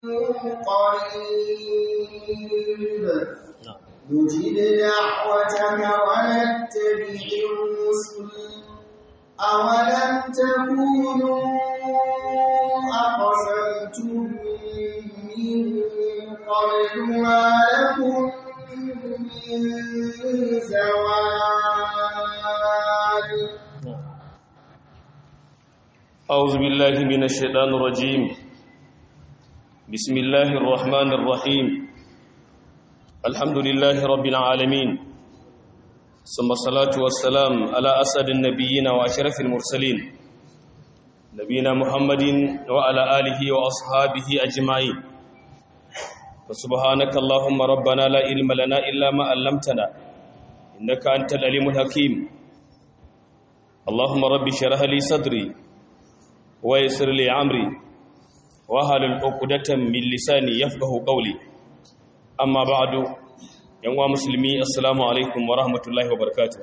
قريب نجب دعوتك ونتبع الرسل أولم تكونوا أقسمتم من قبل ما لكم من زوال أعوذ بالله من الشيطان الرجيم بسم الله الرحمن الرحيم الحمد لله رب العالمين ثم الصلاة والسلام على أسد النبيين وأشرف المرسلين نبينا محمد وعلى آله وأصحابه أجمعين فسبحانك اللهم ربنا لا علم لنا إلا ما علمتنا إنك أنت العليم الحكيم اللهم رب اشرح لي صدري ويسر لي عمري وهل العقدة من لساني يفقه قولي أما بعد يا مسلمي السلام عليكم ورحمة الله وبركاته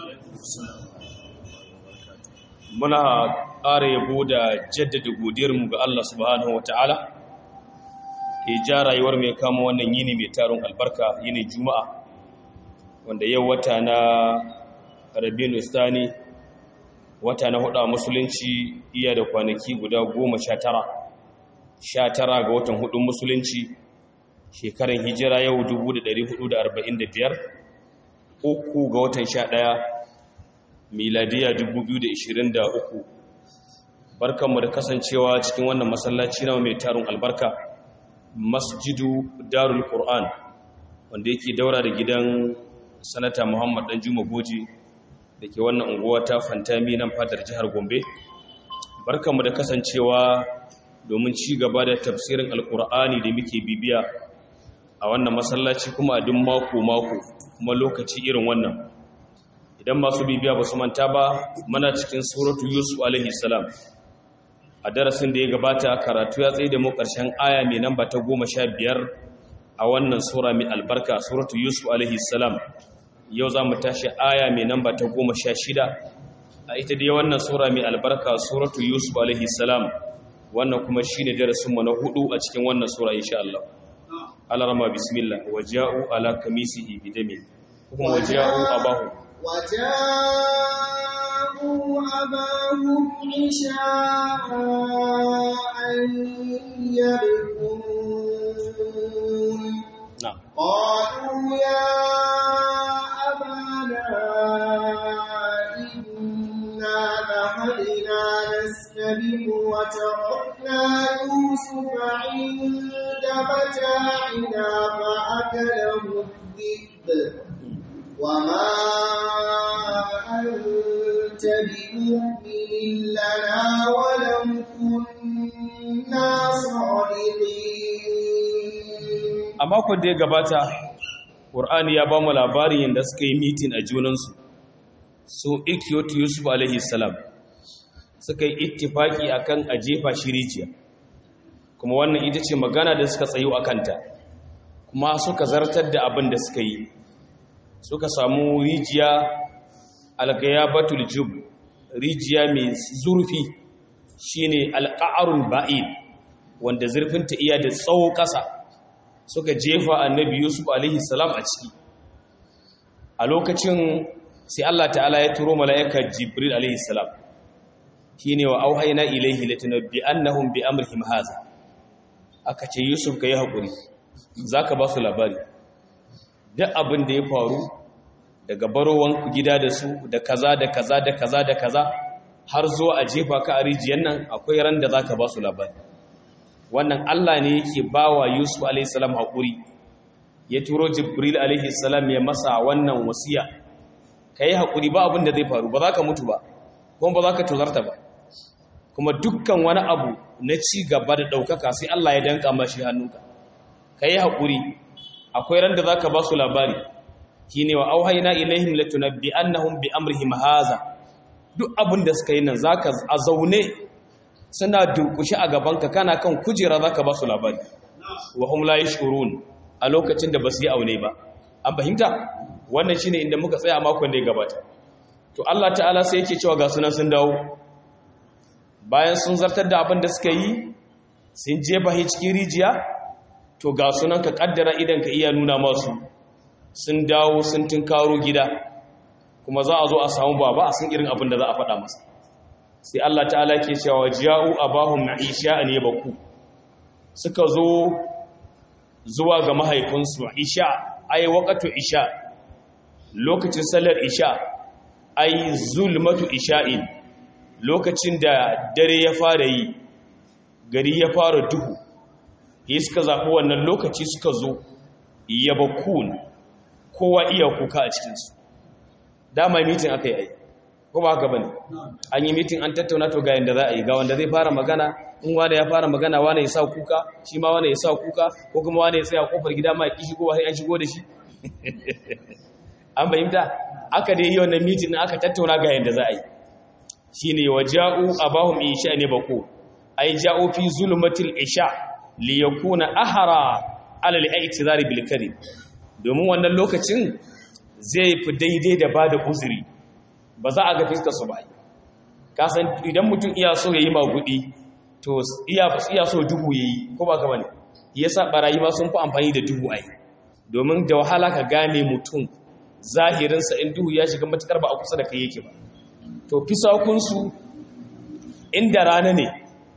muna ƙara yabo da jaddada godiyarmu ga Allah subhanahu wata'ala ke ja rayuwar mai kama wannan yini mai taron albarka yini juma'a wanda yau wata na rabinu istani wata na hudu a musulunci iya da kwanaki guda goma sha tara sha tara ga watan hudun musulunci shekaran hijira yau 1445 uku ga watan sha daya miladiya 2023 barkanmu da kasancewa cikin wannan masallaci na mai tarin albarka masjidu darul qur'an wanda yake daura da gidan sanata muhammad dan juma goji da ke wannan unguwa ta fantami nan fadar jihar gombe barkanmu da kasancewa domin ci gaba da tafsirin alkur'ani da muke bibiya a wannan masallaci kuma a duk mako-mako kuma lokaci irin wannan idan masu bibiya ba su manta ba mana cikin suratu yusuf alaihi salam a darasin da ya gabata karatu ya tsaye da mu ƙarshen aya mai namba ta goma sha biyar a wannan sura mai albarka suratu yusuf alaihi salam yau za mu tashi aya mai namba ta goma sha shida a ita dai wannan sura mai albarka suratu yusuf alaihi salam wannan kuma shi ne darasinmu na hudu a cikin wannan sura insha Allah alarama bismillah waja'u ala kamisihi bidami kuma waja'u abahu وجاءوا أباهم عشاء يبكون na'am قالوا يا أبانا إنا ذهبنا نستبق وتركنا يوسف عند متاعنا فأكله الذئب وما أنت بمؤمن لنا ولو كنا صادقين a makon da ya gabata ƙur'ani ya ba mu labarin yadda suka yi mitin a junansu su ikiyotu yusuf alaihi salam suka yi ittifaki akan a jefa shi rijiya kuma wannan ita ce magana da suka tsayo a kanta kuma suka zartar da abin da suka yi suka samu rijiya algayabatul jub rijiya mai zurfi shine alqa'arul ba'id wanda zurfinta iya da tsawo ƙasa suka jefa annabi yusuf alaihi salam a ciki a lokacin sai Allah ta'ala ya turo mala'ika jibril alaihi salam shine wa auhayna ilaihi latunabbi annahum bi amrihim haza aka ce yusuf kai hakuri zaka ba su labari duk abin da ya faru daga barowan gida da su da kaza da kaza da kaza da kaza har zuwa a jefa ka a rijiyar nan akwai ran da zaka ba su labari wannan Allah ne yake bawa Yusuf alaihi salam hakuri ya turo Jibril alaihi salam ya masa wannan wasiya kai hakuri ba abin da zai faru ba za ka mutu ba kuma ba za ka tozarta ba kuma dukkan wani abu na ci gaba da ɗaukaka sai Allah ya danka mashi hannunka kai hakuri akwai ran da zaka ba su labari shine wa auhayna ilaihim latunabbi annahum bi amrihim haza duk abin da suka yi nan zaka a zaune suna durkushi a gabanka kana kan kujera zaka ba su labari wa hum la yashurun a lokacin da basu yi aune ba an fahimta wannan shine inda muka tsaya a makon da ya gabata to Allah ta'ala sai yake cewa ga sunan sun dawo bayan sun zartar da abin da suka yi sun jefa shi cikin rijiya to ga sunan ka kaddara idan ka iya nuna masu sun dawo sun tunkaro gida kuma za a zo a samu baba a san irin abin da za a faɗa masa sai Allah ta'ala ke cewa ja'u abahum ma'isha an yabaku suka zo zuwa ga mahaifinsu isha ai waqatu isha lokacin sallar isha ai zulmatu isha'in lokacin da dare ya fara yi gari ya fara duhu yi suka zaɓi wannan lokaci suka zo yabakun kowa iya kuka a cikinsu dama mitin aka yi ko ba haka bane an yi mitin an tattauna to ga yanda za a yi ga wanda zai fara magana in wanda ya fara magana wanda ya sa kuka shi ma wanda ya sa kuka ko kuma wanda ya tsaya kofar gida ma ki shigo sai an shigo da shi an bayyana aka dai yi wannan mitin din aka tattauna ga yanda za a yi shine waja'u abahum isha ne bako ay ja'u fi zulmatil isha li yakuna ahara ala al-i'tizari bil karim domin wannan lokacin zai fi daidai da bada uzuri ba za a ga fiskar su ba kasan idan mutum iya so yayi magudi to iya iya so duhu yayi ko ba ka bane yasa barayi ma sun fi amfani da duhu ai domin da wahala ka gane mutum zahirinsa in duhu ya shiga matukar ba a kusa da kai yake ba to fisakunsu inda rana ne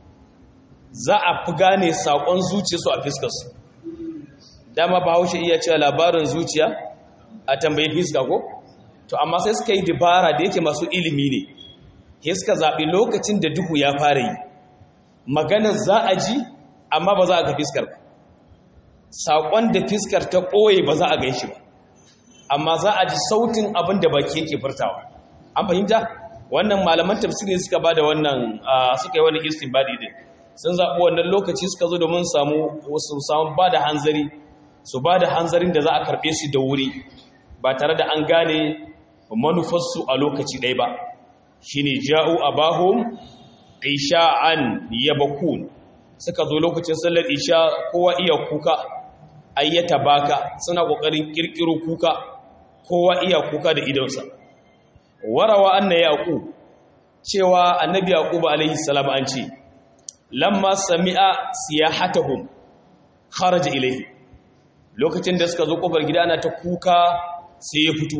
za a fi gane saƙon zuciyarsu a fiskarsu dama ba haushe iya cewa labarin zuciya a tambayi fiska ko to amma sai suka yi dabara da yake masu ilimi ne ke suka zaɓi lokacin da duhu ya fara yi maganar za a ji amma ba za a ga fiskar ba saƙon da fiskar ta ɓoye ba za a gan shi ba amma za a ji sautin abin da baki yake furtawa an fahimta wannan malaman tafsiri suka bada wannan suka yi wannan istinbadi din sun zaɓi wannan lokaci suka zo domin samu su samu bada hanzari su bada hanzarin da za a karɓe su da wuri ba tare da an gane manufarsu a lokaci ɗaya ba shine ja'u abahum isha'an yabakun suka zo lokacin sallar isha kowa iya kuka ayyata baka suna kokarin kirkiro kuka kowa iya kuka da idonsa warawa anna yaqub cewa annabi yaqub alaihi salam an ce lamma sami'a siyahatuhum kharaja ilayhi lokacin da suka zo kofar gida ana ta kuka sai ya fito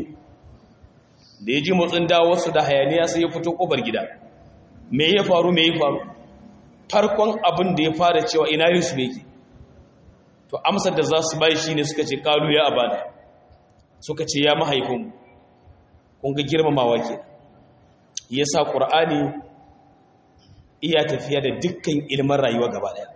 da ya ji motsin dawarsu da hayaniya sai ya fito kofar gida me ya faru me ya faru farkon abin da ya fara cewa ina yusuf yake to amsar da za su bai shine suka ce kalu ya abada suka ce ya mahaifinmu kun ga girmamawa ke yasa qur'ani iya tafiya da dukkan ilimin rayuwa gaba daya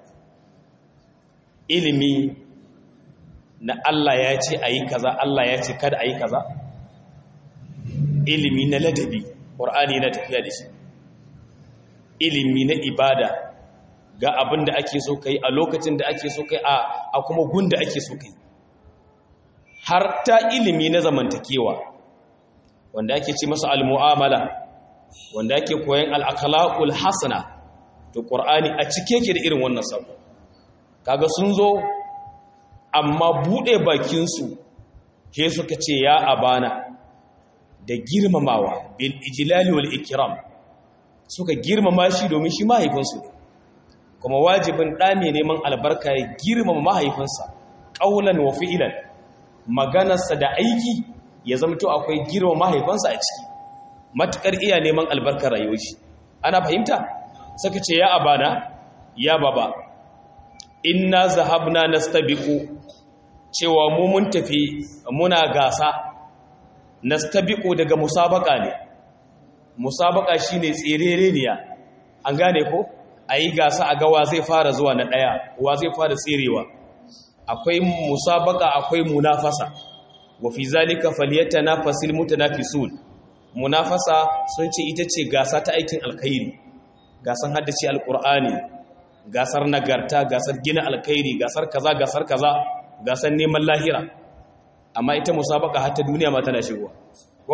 ilimi na Allah ya ce ayi kaza Allah ya ce kada ayi kaza ilimi na ladabi qur'ani na tafiya da shi ilimi na ibada ga abin da ake so kai a lokacin da ake so kai a kuma gun da ake so kai har ta ilimi na zamantakewa wanda ake ce masa al-mu'amala wanda ake koyan al-akhlaqul hasana to qur'ani a cike yake da irin wannan sabo kaga sun zo amma bude bakin su ke suka ce ya abana da girmamawa bil ijlali wal ikram suka girmama shi domin shi mahaifinsu ne kuma wajibin ɗa mai neman albarka ya girmama mahaifinsa ƙaunan wa fi'ilan maganarsa da aiki ya zamto akwai girma mahaifinsa a ciki matuƙar iya neman albarkar rayuwar shi ana fahimta saka ce ya abana ya baba inna zahabna nastabiqu cewa mu mun tafi muna gasa nastabiqu daga musabaka ne musabaka shine tserereniya an gane ko ayi gasa a gawa zai fara zuwa na daya wa zai fara tserewa akwai musabaka akwai munafasa wa fi zalika falyatanafasil mutanafisun munafasa sun ce ita ce gasa ta aikin alkhairi gasan haddace alqur'ani gasar nagarta gasar gina alkhairi gasar kaza gasar kaza gasar neman lahira amma ita musabaka har ta duniya ma tana shigowa ko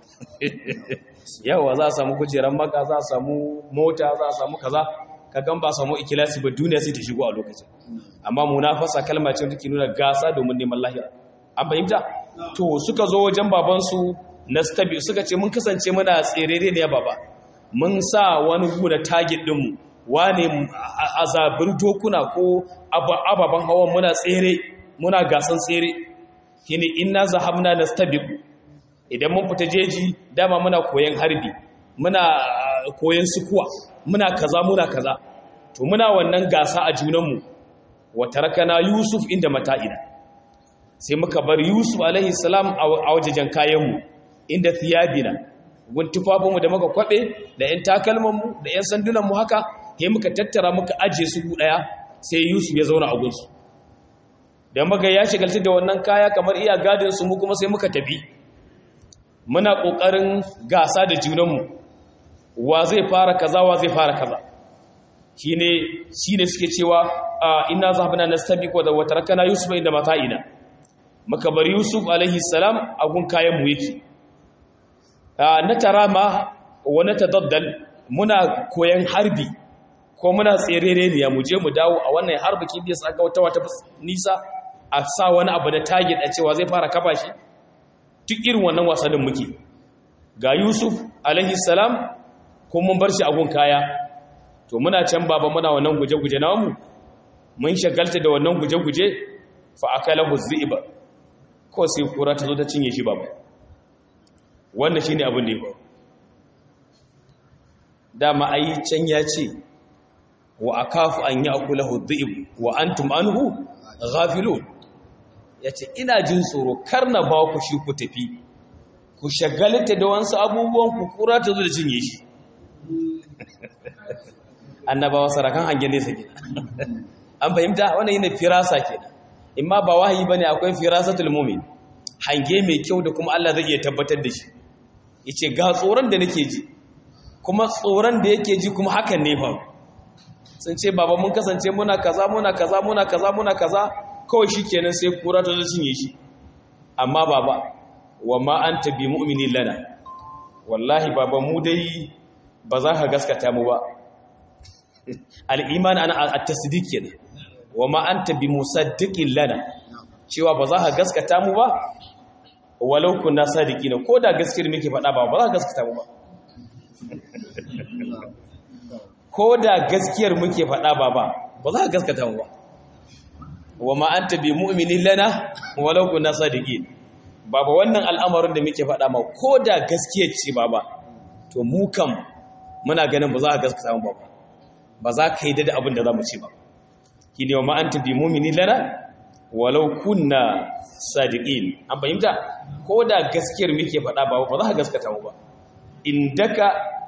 yawa za a samu kujeran maka za a samu mota za a samu kaza kagan ba samu ikilasi ba duniya sai ta shigo a lokacin amma munafasa kalma ce take nuna gasa domin neman lahira an fahimta to suka zo wajen babansu nastabi suka ce mun kasance muna tserere ne baba mun sa wani gu da target dinmu wane a zabir dokuna ko ababen hawan muna tsere muna gasan tsere shine inna zahabna nastabiqu idan mun fita jeji dama muna koyan harbi muna koyan sukuwa muna kaza muna kaza to muna wannan gasa a junanmu wa tarakana yusuf inda mata'ina sai muka bar yusuf alaihi salam a wajejen kayanmu inda thiyabina gun tufafinmu da muka kwabe da yan takalmanmu da yan sandunanmu haka sai muka tattara muka aje su daya sai yusuf ya zauna a gunsu da muka ya shigalta da wannan kaya kamar iya gadin su mu kuma sai muka tafi muna kokarin gasa da junanmu wa zai fara kaza wa zai fara kaza shine shine suke cewa inna zahabna nastabiqu wa tarakana yusuf inda mata'ina muka bar yusuf alaihi salam a gun kayan mu yake na tarama wa na tadaddal muna koyan harbi ko muna tserere ne mu je mu dawo a wannan harbi kin da saka wata wata nisa a sa wani abu da target a cewa zai fara kafa shi duk irin wannan wasannin muke ga yusuf alaihi salam ko mun bar shi a gun kaya to muna can baba muna wannan guje-guje namu mun shagalta da wannan guje-guje fa akalahu dhi'ba ko sai kura ta zo ta cinye shi baba wannan shine abin da ya faru dama ai can ya ce wa akafu an ya'kulahu dhi'b wa antum anhu ghafilun yace ina jin tsoro kar na ba ku shi ku tafi ku shagalta da wasu abubuwan ku kura ta zo da cinye shi annabawa sarakan hangen nesa kenan an fahimta wannan yana firasa kenan imma ba wahayi bane akwai firasatul mu'min hange mai kyau da kuma Allah zai iya tabbatar da shi yace ga tsoron da nake ji kuma tsoron da yake ji kuma hakan ne fa sun ce baba mun kasance muna kaza muna kaza muna kaza muna kaza kawai shikenan sai kura ta zo cinye shi amma baba wa ma anta bi mu'minin lana wallahi baba mu dai ba za ka gaskata mu ba al'iman ana a tasdik kenan wa ma anta bi musaddiqin lana cewa ba za ka gaskata mu ba walau kunna sadiqina ko da gaskiyar muke faɗa ba ba za ka gaskata mu ba ko da gaskiyar muke faɗa ba ba ba za ka gaskata mu ba wa ma anta bi mu'minin lana walau kunna sadiqin baba wannan al'amarin da muke faɗa ma ko da gaskiyar ce baba to mu kam muna ganin ba za ka gaskata mu ba ba za ka yi da abin da za mu ce ba ki ne wa ma'anta bi mumini lana walau kunna sadiqin an fahimta ko da gaskiyar muke faɗa ba ba za ka gaskata mu ba indaka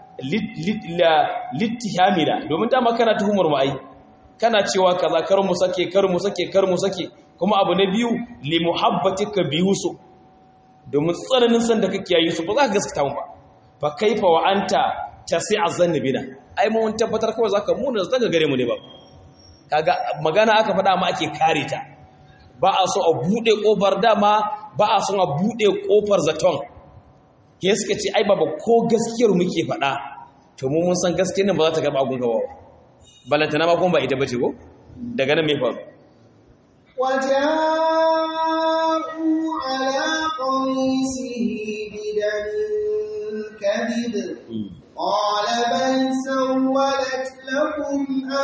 littihamina domin dama kana tuhumar mu ai kana cewa kaza kar mu sake kar mu sake kar mu sake kuma abu na biyu li muhabbatika bi yusuf domin tsananin san da kake yi yusuf ba za ka gaskata mu ba fa kaifa wa anta tasi'a zannabina ai mun tabbatar kawai zaka muna zaka gare mu ne ba kaga magana aka faɗa ma ake kare ta ba a so a bude kofar dama ba a so a bude kofar zaton ke suka ce ai baba ko gaskiyar muke faɗa to mu mun san gaskiyar nan ba za ta karɓa gun gaba balanta na ma kuma ba ita bace ko daga nan me faru وجاءوا على قميصه بدم كذب قال بل سولت لكم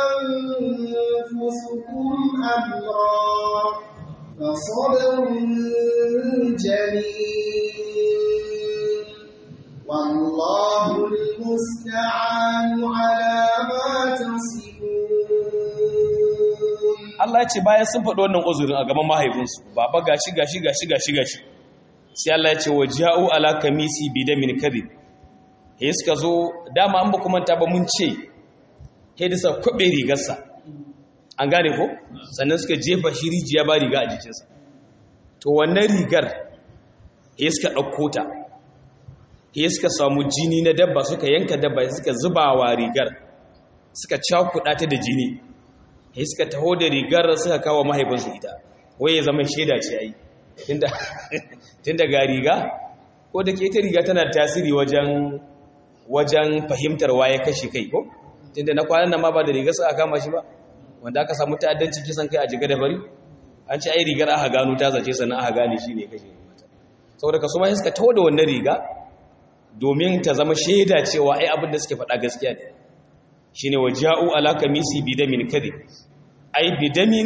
أنفسكم أمرا فصبر جميل والله المستعان على ما تصفون Allah ya ce bayan sun faɗi wannan uzurin a gaban mahaifinsu baba gashi gashi gashi gashi gashi sai Allah ya ce wa ja'u ala kamisi bidamin kadhib he suka zo dama an ba kuma ta ba mun ce he da sa kwabe rigarsa an gane ko sannan suka jefa shi rijiya ba riga a jikinsa to wannan rigar he suka ɗauko ta he suka samu jini na dabba suka yanka dabba suka zuba wa rigar suka cakuɗa ta da jini he suka taho da rigar suka kawo mahaifinsu ita wai ya zama shaida ce ai tun da ga riga ko da ke ita riga tana tasiri wajen wajen fahimtar waye kashe kai ko tunda na kwanan nan ma ba da rigar sa aka kama shi ba wanda aka samu ta'addanci kisan kai a jiga da bari an ce ai rigar aka gano ta zace sannan aka gane shi ne kashe mata saboda kasu ma suka tawo da wannan riga domin ta zama shaida cewa ai abin da suke faɗa gaskiya ne shine waja'u ala kamisi bidamin kadhib ay bidamin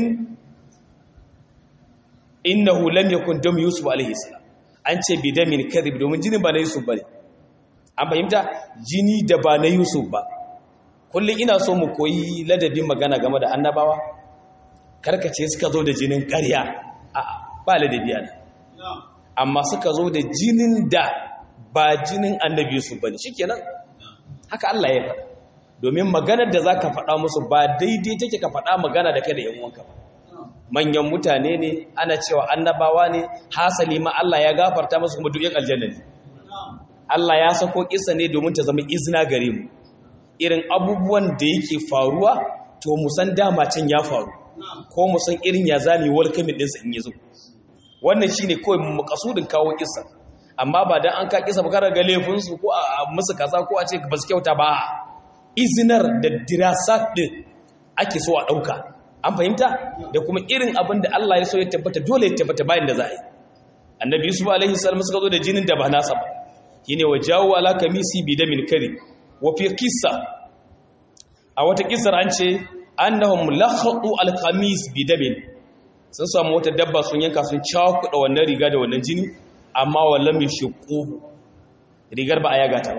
innahu lam yakun dam yusuf alaihi salam an ce bidamin kadhib domin jinin ba na yusuf bane an fahimta jini da ba na yusuf ba kullum ina so mu koyi ladabin magana game da annabawa karkace suka zo da jinin ƙarya a ba ladabi ana amma suka zo da jinin da ba jinin annabi yusuf bane shikenan haka Allah ya faɗa domin maganar da zaka faɗa musu ba daidai take ka faɗa magana da kai da yan uwanka ba manyan mutane ne ana cewa annabawa ne hasali ma Allah ya gafarta musu kuma duk yan aljanna ne Allah ya sako kissa ne domin ta zama izina gare mu irin abubuwan da yake faruwa to mu san dama can ya faru ko mu san irin ya zami welcoming din sa in yazo wannan shine kawai makasudin kawo kissa amma ba dan an ka kissa ba kar ga laifin su ko a musu kaza ko a ce ba su kyauta ba izinar da dirasat din ake so a dauka an fahimta da kuma irin abin da Allah ya so ya tabbata dole ya tabbata bayan da za a yi annabi yusuf alaihi salam suka zo da jinin da ba nasa ba shine wa jawo ala kamisi bi damin kari wa fi qissa a wata kissar an ce annahum lakhatu al qamis bi damin sun samu wata dabba sun yanka sun cakuɗa wannan riga da wannan jini amma wallam yashqu rigar ba a yaga ta ba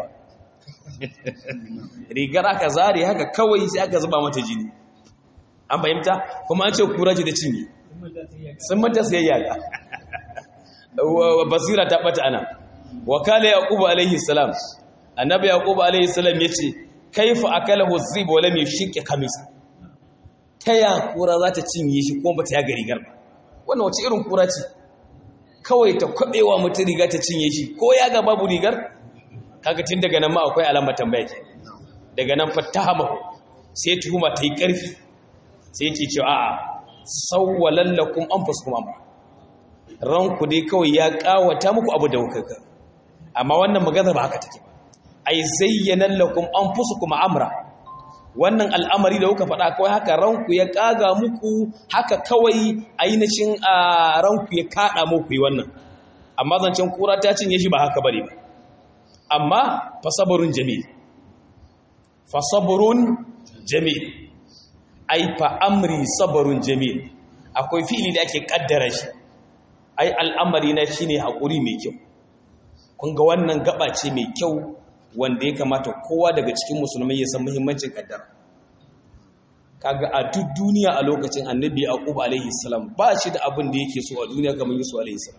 rigar aka zare haka kawai sai aka zuba mata jini an fahimta kuma an ce kura ce da cinye sun mata sayayya ga basira ta bata ana wakala yaqub alaihi salam annabi yaqub alaihi salam yace kaifa akalahu zib wa lam yashqi kamisa taya kura za ta cinye shi ko bata ya ga rigar ba wannan wace irin kura ce kawai ta kwabewa mutum riga ta cinye shi ko ya ga babu rigar kaga tun daga nan ma akwai alamar tambaya ke daga nan fatahamahu sai tuhuma ta yi ƙarfi sai ke cewa a'a sawwalan lakum anfusukum amra ranku dai kawai ya kawata muku abu da hukaka amma wannan magana ba haka take ba ai zayyana lakum anfusukum amra wannan al'amari da kuka faɗa kawai haka ranku ya kaga muku haka kawai ainihin ranku ya kada muku yi wannan amma zancen kura ta cinye shi ba haka bane ba amma fasaburun jamil fasaburun jamil ai fa amri sabarun jamil akwai fi'ili da ake kaddara shi ai al'amari na shine hakuri mai kyau kun ga wannan gaba ce mai kyau wanda ya kamata kowa daga cikin musulmai ya san muhimmancin kaddara kaga a duk duniya a lokacin annabi yaqub alaihi salam ba shi da abin da yake so a duniya kamar yusuf alaihi salam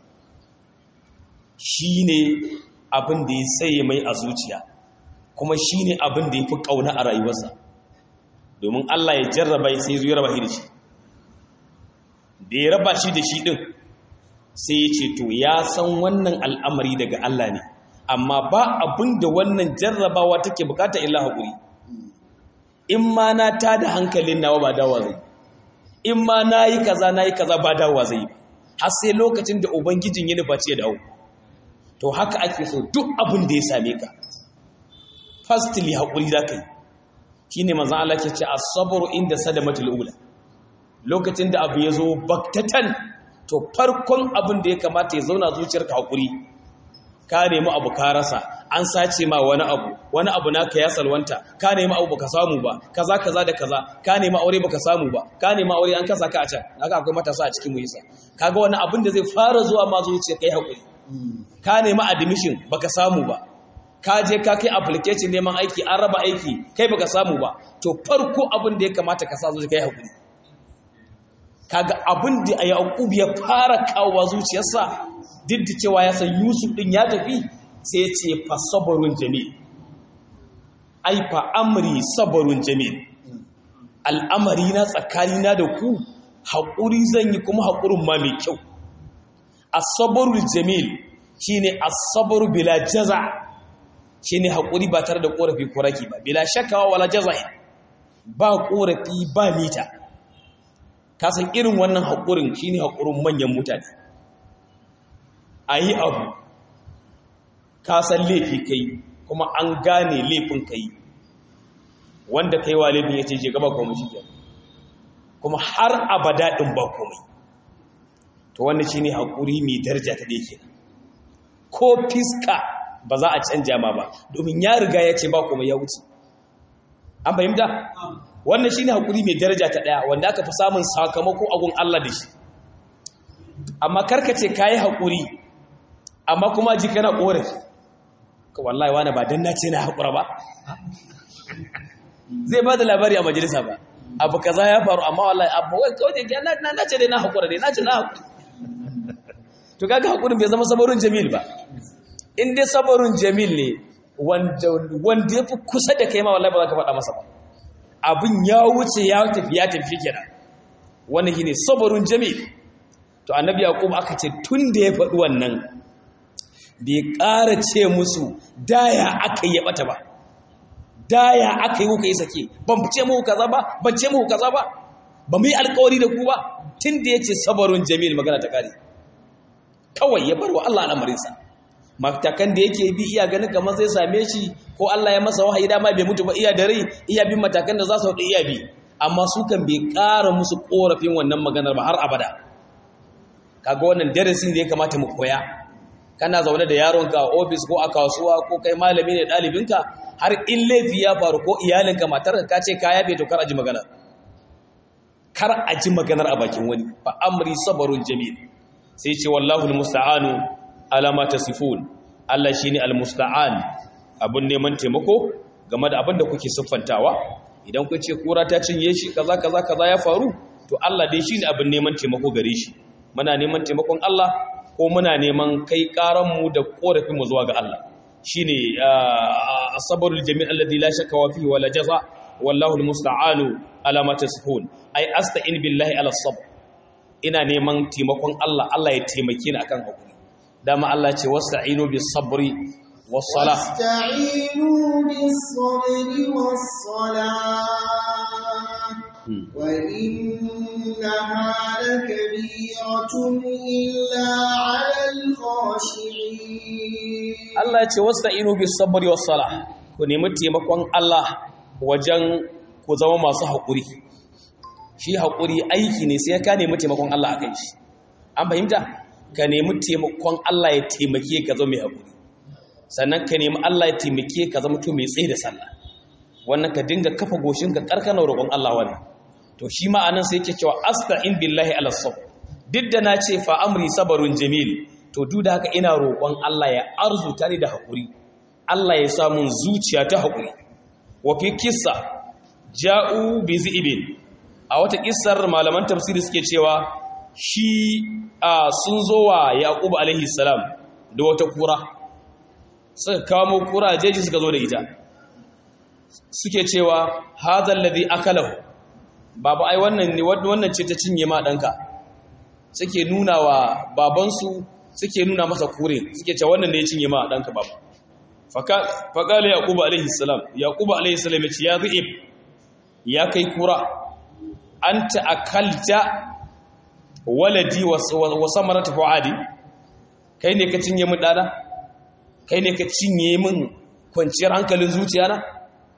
shine abin da ya tsaye mai a zuciya kuma shine abin da yafi kauna a rayuwarsa domin Allah ya jarraba sai ya raba shi da shi da ya raba shi da shi din sai ya ce to ya san wannan al'amari daga Allah ne amma ba abin da wannan jarrabawa take bukata illa haƙuri in ma na ta da hankalin nawa ba dawa zai in ma na yi kaza na yi kaza ba dawa zai har sai lokacin da ubangijin ya nufa ce dawo to haka ake so duk abin da ya same ka fastili haƙuri za ka yi shi ne manzan Allah ke ce a sabaru inda sadamatul ula lokacin da abu ya zo baktatan to farkon abin da ya kamata ya zauna zuciyarka haƙuri ka nemi abu ka rasa an sace ma wani abu wani abu naka ya salwanta ka nemi abu baka samu ba kaza kaza da kaza ka nemi aure baka samu ba ka nemi aure an kasa ka a can haka akwai matasa a cikin muyisa kaga wani abin da zai fara zuwa ma zuciya kai haƙuri ka nemi admission baka samu ba ka je ka kai application neman aiki an raba aiki kai baka samu ba to farko abin da ya kamata ka sa zuciya kai haƙuri kaga abin da Yaqub ya fara kawo zuciyarsa duk da cewa ya san Yusuf din ya tafi sai ya ce fa sabrun jamil ai fa amri sabrun jamil al'amari na tsakani na da ku haƙuri zan yi kuma haƙurin ma mai kyau as-sabrul jamil shine as-sabru bila jaza shine haƙuri ba tare da ƙorafi ko raki ba bila shakawa wala jaza'i ba ƙorafi ba mita kasan irin wannan haƙurin shi ne haƙurin manyan mutane a yi abu kasan laifi kai kuma an gane laifin kai wanda kai wa laifin ya ce je gaba komai shi kuma har abada ɗin ba komai to wannan shi ne haƙuri mai daraja ta ɗaya kenan ko fiska ba za a canja ma ba domin ya riga ya ce ba komai ya wuce an fahimta wannan shine hakuri mai daraja ta daya wanda aka fi samun sakamako a gun Allah da shi amma karkace kayi hakuri amma kuma ji kana korafi ka wallahi wani ba dan nace na hakura ba zai ba da labari a majalisa ba abu kaza ya faru amma wallahi abu wai kawai na na nace dai na hakura dai nace na hakura to kaga hakurin bai zama sabarun jamil ba in dai sabarun jamil ne wanda wanda yafi kusa da kai ma wallahi ba za ka faɗa masa ba abin ya wuce ya tafi ya tafi kenan wannan shine sabarun jamil to annabi yaqub aka ce tun da ya faɗi wannan bai ƙara ce musu daya aka yi bata ba daya aka yi kuka yi sake ban ce muku kaza ba ban ce muku kaza ba ba mu yi alƙawari da ku ba tun da ya ce sabarun jamil magana ta kare kawai ya bar wa Allah al'amarinsa matakan da yake bi iya ganin kamar zai same shi ko Allah ya masa wahayi dama bai mutu ba iya da rai iya bin matakan da za su haɗu iya bi amma su kan bai ƙara musu ƙorafin wannan maganar ba har abada kaga wannan darasin da ya kamata mu koya kana zaune da yaronka a ofis ko a kasuwa ko kai malami ne ɗalibinka har in laifi ya faru ko iyalinka matarka ka ce ka yafe to kar a ji maganar kar a ji maganar a bakin wani fa amri sabarun jamil sai ce wallahu almusta'anu ala ma tasifun Allah shine almusta'an abun neman taimako game da abin da kuke siffantawa idan ku ce kura ta cinye shi kaza kaza kaza ya faru to Allah dai shine abin neman taimako gare shi muna neman taimakon Allah ko muna neman kai karan mu da korafin mu zuwa ga Allah shine as-sabrul jami' alladhi la shakka wa fihi wala jaza wallahu almusta'anu ala ma tasifun ai asta'in billahi ala sabr ina neman taimakon Allah Allah ya taimake ni akan hakuri dama Allah ce wasta'inu bis sabri was salah wasta'inu bis sabri was salah wa innaha lakabiratun illa 'alal khashi'in Allah ya ce wasta'inu bis sabri was salah ku nemi taimakon Allah wajen ku zama masu hakuri shi haƙuri aiki ne sai ka nemi taimakon Allah a kan shi an fahimta ka nemi taimakon Allah ya taimake ka zama mai haƙuri sannan ka nemi Allah ya taimake ka zama to mai tsaye da sallah wannan ka dinga kafa goshin ka karkana roƙon Allah wannan to shi ma anan sai yake cewa asta'in billahi ala sabr duk da na ce fa amri sabarun jamil to duk da haka ina roƙon Allah ya arzuta ni da haƙuri Allah ya samu zuciya ta haƙuri wa fi kissa ja'u bi zi'ibin a wata kissar malaman tafsiri suke cewa shi a sun zo wa yaqub alaihi salam da wata kura suka kamo kura jeji suka zo da ita suke cewa hadha alladhi akalahu baba ai wannan ne wannan ce ta cinye ma danka suke nuna wa babansu suke nuna masa kure suke cewa wannan ne ya cinye ma danka baba faƙala yaƙubu alaihi salam yaƙubu alaihi salam ya ce ya zi'ib ya kai kura an ta'akalta waladi wa samarata fu'adi kai ne ka cinye min dana kai ne ka cinye min kwanciyar hankalin zuciya na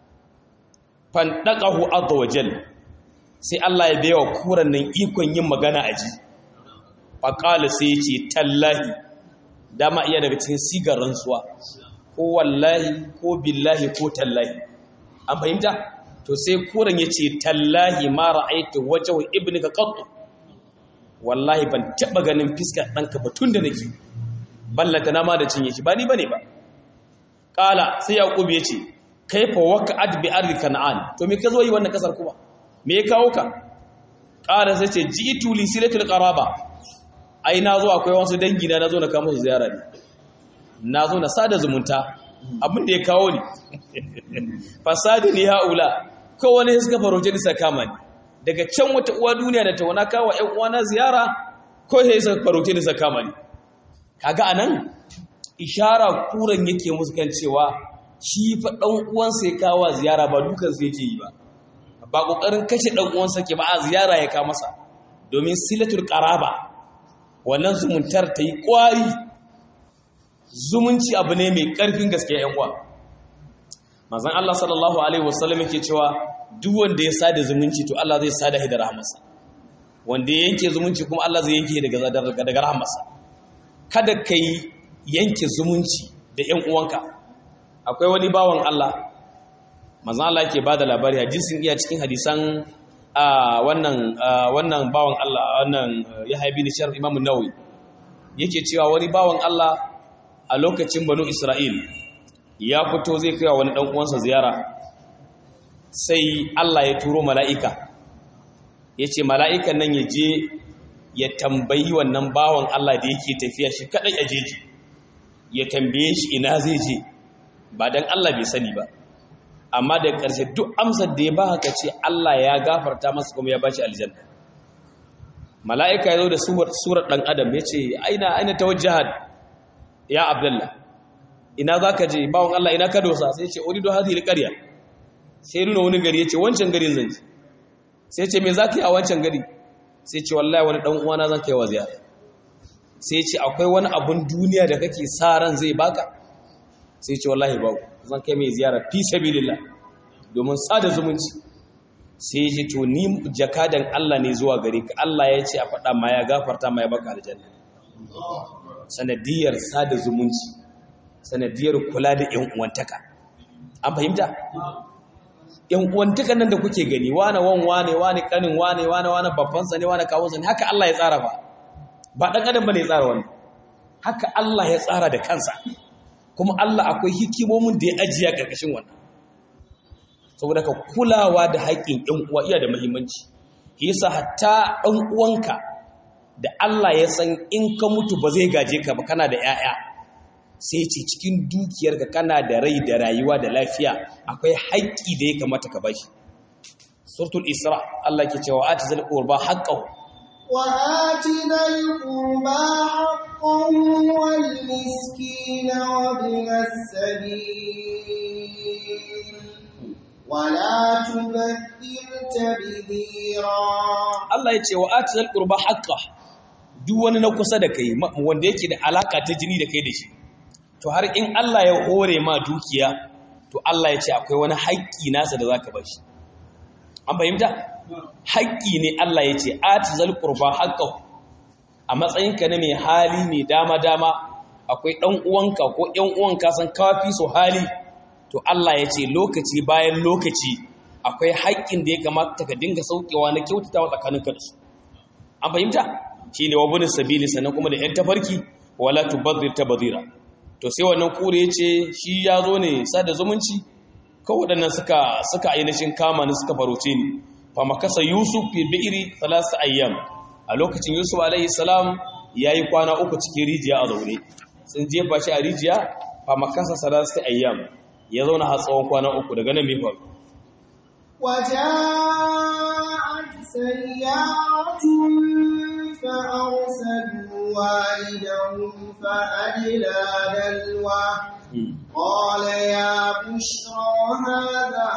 fandaqahu azza wajal sai Allah ya bayawa kuran nan ikon yin magana aji faqala sai ya ce tallahi dama iya daga cikin sigar rantsuwa ko wallahi ko billahi ko tallahi an fahimta to sai kuran ya ce tallahi ma ra'aitu wajhu ibnika qattu wallahi ban taba ganin fiskar ɗanka ba tun da nake ballanta na ma da cinye shi ba ni bane ba qala sai yaqub ya ce kaifa waqa'at bi ardi kan'an to me ka zo yi wannan kasar kuma me ya kawo ka qala sai ce ji'tu li silatul qaraba ai na zo akwai wasu dangi na nazo na kawo musu ziyara ne na zo na sada zumunta abin da ya kawo ni fasadi ne haula kowane suka faroje ni sakama ni daga can wata uwa duniya da ta wana kawo ƴan uwana ziyara ko sai suka faroje ni sakama ni kaga anan ishara kuran yake musu kan cewa shi fa dan uwansa ya kawo ziyara ba dukan sa yake yi ba ba kokarin kashe dan uwansa ke ba a ziyara ya ka masa domin silatul qaraba wannan zumuntar ta yi kwari zumunci abu ne mai ƙarfin gaske ‘yan uwa. Mazan Allah sallallahu Alaihi wasallam yake cewa duk wanda ya sada zumunci to Allah zai sada da rahamarsa. Wanda ya yanke zumunci kuma Allah zai yanke daga rahamarsa. Kada ka yi yanke zumunci da ‘yan uwanka. Akwai wani bawan Allah manzon Allah yake bada labari hadisin iya cikin hadisan wannan wannan bawan Allah wannan Yahya bin Sharh Imam Nawawi yake cewa wani bawan Allah a lokacin Banu Isra'il ya fito zai kai wani dan uwansa ziyara sai Allah ya turo mala'ika yace mala'ikan nan ya je ya tambayi wannan bawan Allah da yake tafiya shi kadai a jeji ya tambaye shi ina zai je ba dan Allah bai sani ba amma da ƙarshe duk amsar da ya ba haka ce Allah ya gafarta masa kuma ya ba shi aljanna mala'ika ya zo da surar ɗan adam ya ce aina aina ta wajahat ya abdullah ina za ka je bawon Allah ina ka dosa sai ce ori do hadhihi alqarya sai nuna wani gari ya ce wancan garin zan ji sai ce me za ka yi a wancan gari sai ce wallahi wani ɗan uwana zan kai wa ziyara sai ce akwai wani abun duniya da kake sa ran zai baka sai ce wallahi babu zan kai mai ziyara fi sabilillah domin sada zumunci sai ya ce to ni jakadan Allah ne zuwa gare ka Allah ya ce a faɗa ma ya gafarta ma ya baka aljanna sanadiyar sada zumunci sanadiyar kula da ƴan uwantaka an fahimta ƴan uwantaka nan da kuke gani wane wan wane wane kanin wane wane wane babban sa ne wane kawun sa ne haka Allah ya tsara ba ba dan adam bane ya tsara wannan haka Allah ya tsara da kansa kuma Allah akwai hikimomin da ya ajiya ƙarƙashin wannan saboda ka kulawa da haƙƙin ɗan uwa iya da muhimmanci yasa hatta ɗan uwanka da Allah ya san in ka mutu ba zai gaje ka ba kana da 'ya'ya sai ce cikin dukiyarka kana da rai da rayuwa da lafiya akwai haƙƙi da ya kamata ka bashi suratul isra Allah ke cewa atizal qurba haqqahu وآت ذا القربى حقه والمسكين وابن السبيل ولا تبذر تبذيرا Allah ya ce wa atizal qurba haqqa duk wani na kusa da kai wanda yake da alaka ta jini da kai da shi to har in Allah ya hore ma dukiya to Allah ya ce akwai wani haƙƙi nasa da zaka bashi an fahimta haƙƙi ne Allah ya ce atizal qurba haqqahu a matsayinka na mai hali mai dama dama akwai ɗan uwanka ko ƴan uwanka san kafi su hali to Allah ya ce lokaci bayan lokaci akwai haƙƙin da ya kamata ka dinga saukewa na kyautatawa tsakaninka da su an fahimta shine wa bin sabili sannan kuma da ƴan tafarki wala tubadhir tabdhira to sai wannan kure yace shi ya zo ne sada zumunci kawai waɗannan suka suka ainihin kama ni suka faroce ni fa makasa yusuf fi bi'ri thalath ayyam a lokacin yusuf alaihi salam yayi kwana uku cikin rijiya a zaune sun jefa shi a rijiya fa makasa thalath ayyam ya zauna har tsawon kwana uku daga nan me faru وجاءت سيارة فأرسلوا والدهم فأدلى دلوه قال يا بشرى هذا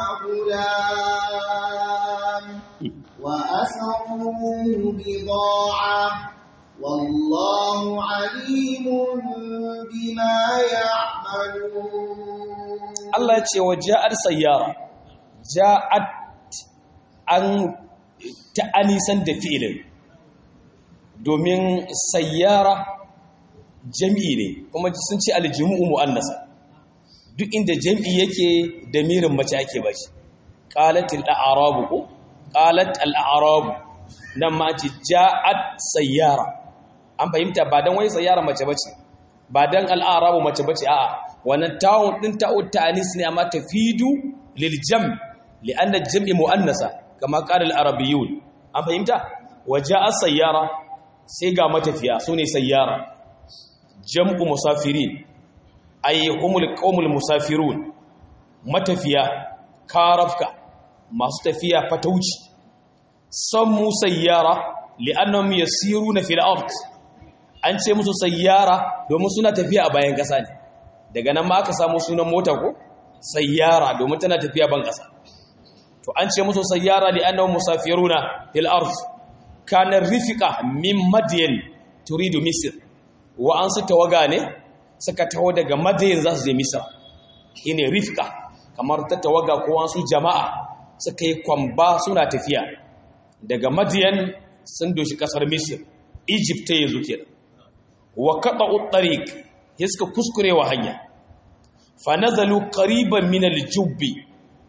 غلام وأسروه بضاعة والله عليم بما يعملون Allah ya ce wa ja'ar sayyara ja'at an ta'anisan da fi'ilin domin sayyara jam'i ne kuma sun ce aljimu'u mu'annasa duk inda jam'i yake da mirin mace ake ba shi qalatil a'rabu ko qalat al a'rabu nan ma ce ja'at sayyara an fahimta ba dan wai sayyara mace bace ba dan al a'rabu mace bace a'a wannan ta'un din ta'ut ta'anis ne amma tafidu lil jam' li'anna jam'i mu'annasa kama qala al arabiyyun an fahimta waja'a sayyara sai ga matafiya sune sayyara jam'u musafirin ay humul qaumul musafirun matafiya karafka masu tafiya fatauci sammu sayyara li'annahum yasiruna fil ard an ce musu sayyara domin suna tafiya a bayan kasa ne daga nan ma aka samu sunan mota ko sayyara domin tana tafiya ban kasa to an ce musu sayyara li'annahum musafiruna fil ard kana rifiqa min madyan turidu misr wa'ansu tawaga ne suka taho daga madayin za su je misra shine rifka kamar ta tawaga ko wasu jama'a suka yi kwamba suna tafiya daga madiyan sun doshi kasar misir egypt ta yanzu kenan wa qata'u tariq suka kuskure wa hanya fa nazalu qariban min al-jubbi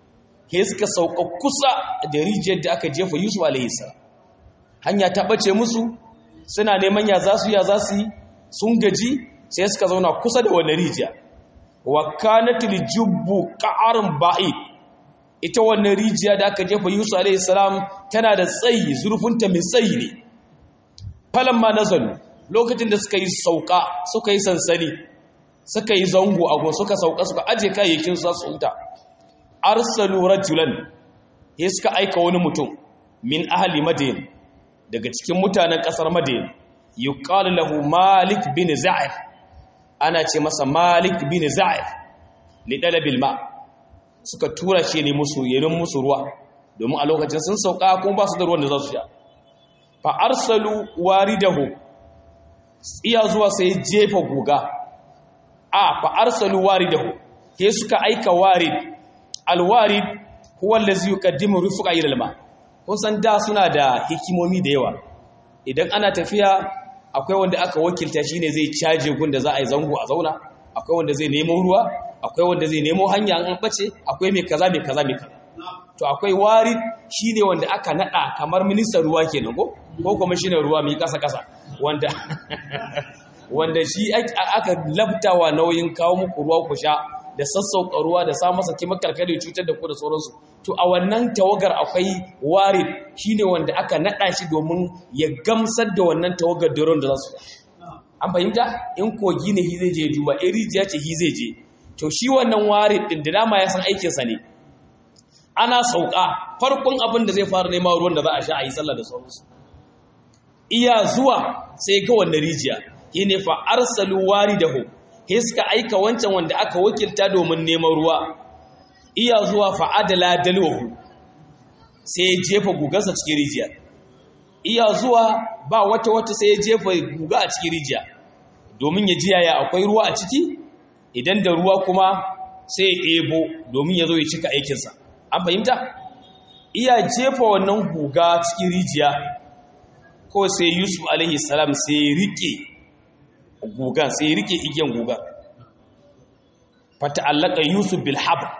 he suka sauka kusa da rijiyar da aka jefa yusuf alaihi salam hanya ta bace musu suna neman ya za su ya za su yi sun gaji sai suka zauna kusa da wannan rijiya wa kanatil jubbu qa'arun ba'id ita wannan rijiya da aka jefa Yusuf alaihi salam tana da tsayi zurfinta mai tsayi ne falan ma nazalu lokacin da suka yi sauka suka yi sansani suka yi zango a gon suka sauka suka aje kayayyakin su su huta arsalu rajulan ya suka aika wani mutum min ahli madin daga cikin mutanen kasar madin yuqalu lahu malik bin za'ir ana ce masa malik bin za'ir li dalabil ma suka tura shi ne musu yanin musu ruwa domin a lokacin sun sauka kuma ba su da ruwan da za su sha fa arsalu waridahu iya zuwa sai jefa guga a fa arsalu waridahu ke suka aika warid alwarid huwa allazi yuqaddimu rifqa ila alma kun san da suna da hikimomi da yawa idan ana tafiya akwai wanda aka wakilta shine zai caje gun da za a yi zango a zauna akwai wanda zai nemo ruwa akwai wanda zai nemo hanya an bace akwai mai kaza mai kaza mai kaza to akwai warid shine wanda aka nada kamar ministan ruwa kenan ko ko kuma shine ruwa mai kasa kasa wanda wanda shi aka labtawa nauyin kawo muku ruwa ku sha da sassauka ruwa da sa masa kimakar kada cutar da ku da sauransu to a wannan tawagar akwai warid shine wanda aka nada shi domin ya gamsar da wannan tawagar doron da za su an fahimta in kogi ne hi zai je duba in rijiya ce hi zai je to shi wannan warid din da dama ya san aikinsa ne ana sauka farkon abin da zai fara nema ruwan da za a sha a yi sallah da sauransu iya zuwa sai ga wannan rijiya ne fa arsalu waridahu he suka aika wancan wanda aka wakilta domin neman ruwa iya zuwa fa adala dalwahu sai ya jefa gugansa cikin rijiya iya zuwa ba wata wata sai ya jefa guga a cikin rijiya domin ya ji yaya akwai ruwa a ciki idan da ruwa kuma sai ya ebo domin ya zo ya cika aikinsa an fahimta iya jefa wannan guga cikin rijiya ko sai yusuf alaihi salam sai ya rike gugan sai ya rike igiyan gugan fata allaka yusuf bil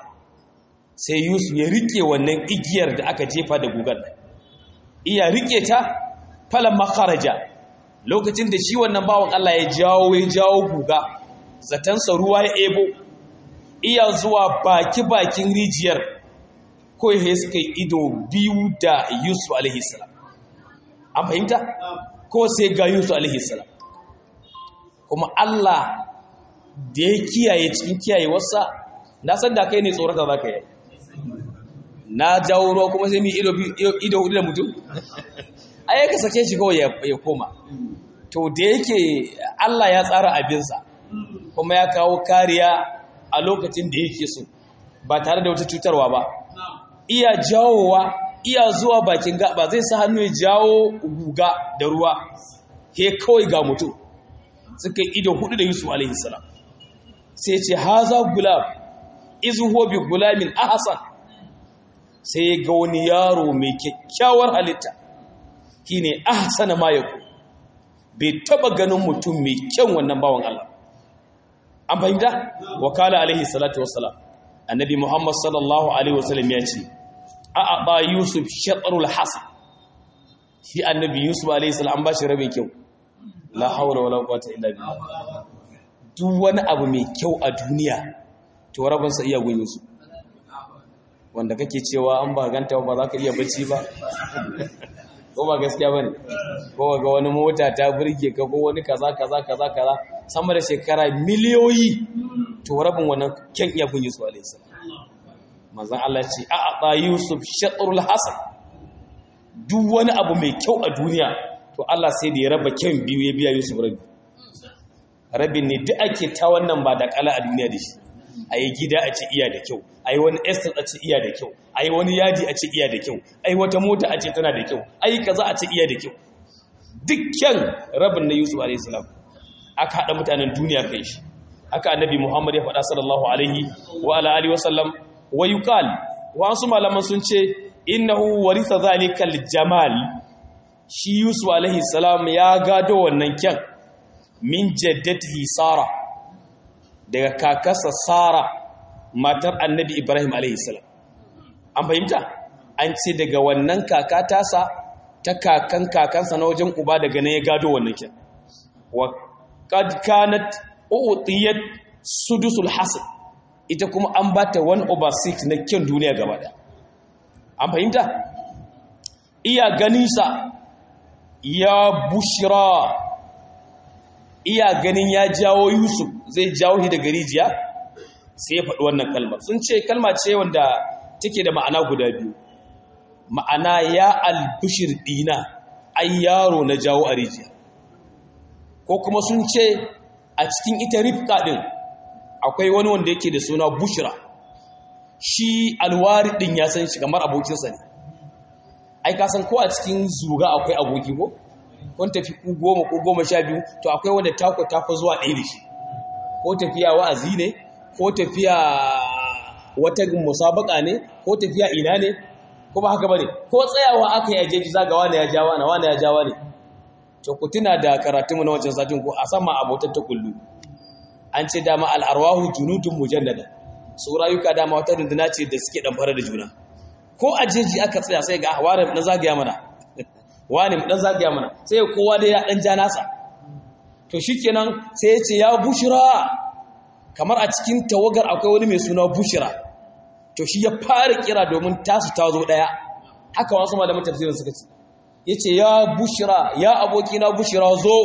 sai yusuf ya rike wannan igiyar da aka jefa da gugan iya rike ta falan makaraja lokacin da shi wannan bawan Allah ya jawo ya jawo guga zatansa ruwa ya ebo iya zuwa baki-bakin rijiyar ko ya suka yi ido biyu da yusuf alaihissalam an fahimta ko sai ga yusuf alaihissalam kuma Allah da ya kiyaye cikin kiyaye wasa na san da kai ne tsorata za ka yi na jawo ruwa kuma sai mai ido hudu da mutum ai ka sake shi kawai ya koma to da yake Allah ya tsara abinsa kuma ya kawo kariya a lokacin da yake so ba tare da wata cutarwa ba iya jawowa iya zuwa bakin gaba zai sa hannu ya jawo guga da ruwa he kawai ga mutum suka yi ido hudu da yusuf alaihi salam sai ce haza gulab izu huwa bi gulamin ahsan sai ga wani yaro mai kyakkyawar halitta shine ahsana ma yaku bai taba ganin mutum mai kyan wannan bawan Allah an fahimta wakala alaihi salatu wassalam annabi muhammad sallallahu alaihi wasallam ya ce a aba yusuf shatrul hasan shi annabi yusuf alaihi salam an ba shi rabin kyau la haula wala quwwata illa billah duk wani abu mai kyau a duniya to rabin sa iya gun yusuf wanda kake cewa an ba ganta ba za ka iya bacci ba ko ba gaskiya bane ko ga wani mota ta burge ka ko wani kaza kaza kaza kaza sama da shekara miliyoyi to rabin wannan kyan iya kun Yusuf alaihi salam manzon Allah ce a aba Yusuf shatrul hasan duk wani abu mai kyau a duniya to Allah sai da ya raba kyan biyu ya biya Yusuf rabi rabin ne duk ake ta wannan ba da kala a duniya da shi a yi gida a ce iya da kyau a yi wani estate a ce iya da kyau a yi wani yaji a ce iya da kyau a yi wata mota a ce tana da kyau a yi kaza a ce iya da kyau dukkan rabin na yusuf a.s. aka haɗa mutanen duniya kai shi aka annabi muhammad ya faɗa sallallahu alaihi wa ala alihi wasallam wa yuqal wasu malaman sun ce innahu waritha zalikal jamal shi yusuf alaihi salam ya gado wannan kyan min jaddatihi sara daga kakasa Sara matar annabi Ibrahim alaihissalam an fahimta an ce daga wannan kaka tasa ta kakan kakansa na wajen uba daga nan ya gado wannan kin wa qad kanat utiyat sudusul hasad ita kuma an bata 1 over 6 na kyan duniya gaba da an fahimta iya ganinsa ya bushira iya ganin ya jawo yusuf zai jawo shi daga rijiya sai ya faɗi wannan kalmar sun ce kalma ce wanda take da ma'ana guda biyu ma'ana ya albishir ɗina ai yaro na jawo a rijiya ko kuma sun ce a cikin ita rifka ɗin akwai wani wanda yake da suna bushira shi alwari ɗin ya san shi kamar abokinsa ne ai ka san ko a cikin zuga akwai aboki ko kun tafi ku goma ko goma sha biyu to akwai wanda tako tafi zuwa ɗaya da shi ko tafiya wa'azi ne ko tafiya wata musabaka ne ko tafiya ina ne ko ba haka bane ko tsayawa aka yi ajeji zaga wani ya jawa na wani ya jawa ne to ku tuna da karatunmu na wancan satin ko a sama abotar ta kullu an ce dama al'arwahu junudun mujannada su rayuka dama wata runduna ce da suke ɗamfara da juna ko a jeji aka tsaya sai ga wani na zagaya mana wani dan zagaya mana sai kowa da ya dan ja nasa to shikenan sai ya ce ya bushira kamar a cikin tawagar akwai wani mai suna bushira to shi ya fara kira domin tasu ta zo daya haka wasu malaman tafsirin suka ce yace ya bushira ya aboki na bushira zo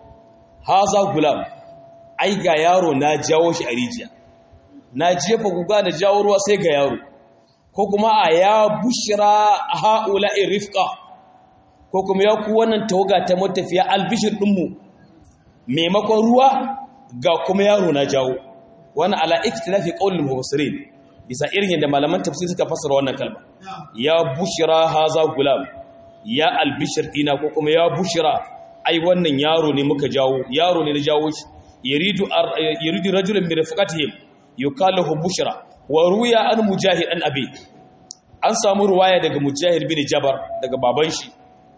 haza gulam ai ga yaro na jawo shi a rijiya na jefa guga na jawo ruwa sai ga yaro ko kuma a ya bushira haula rifqa ko kuma ya ku wannan tawaga ta matafiya albishir dinmu maimakon ruwa ga kuma yaro na jawo wannan ala ikhtilafi qaulul mufassirin bisa irin yadda malaman tafsir suka fassara wannan kalma ya bushira haza gulam ya albishir dina ko kuma ya bushira ai wannan yaro ne muka jawo yaro ne na jawo shi yuridu yuridu rajulun min rifqatihim yukallahu bushra wa ruya an mujahid an abi an samu ruwaya daga mujahid bin jabar daga baban shi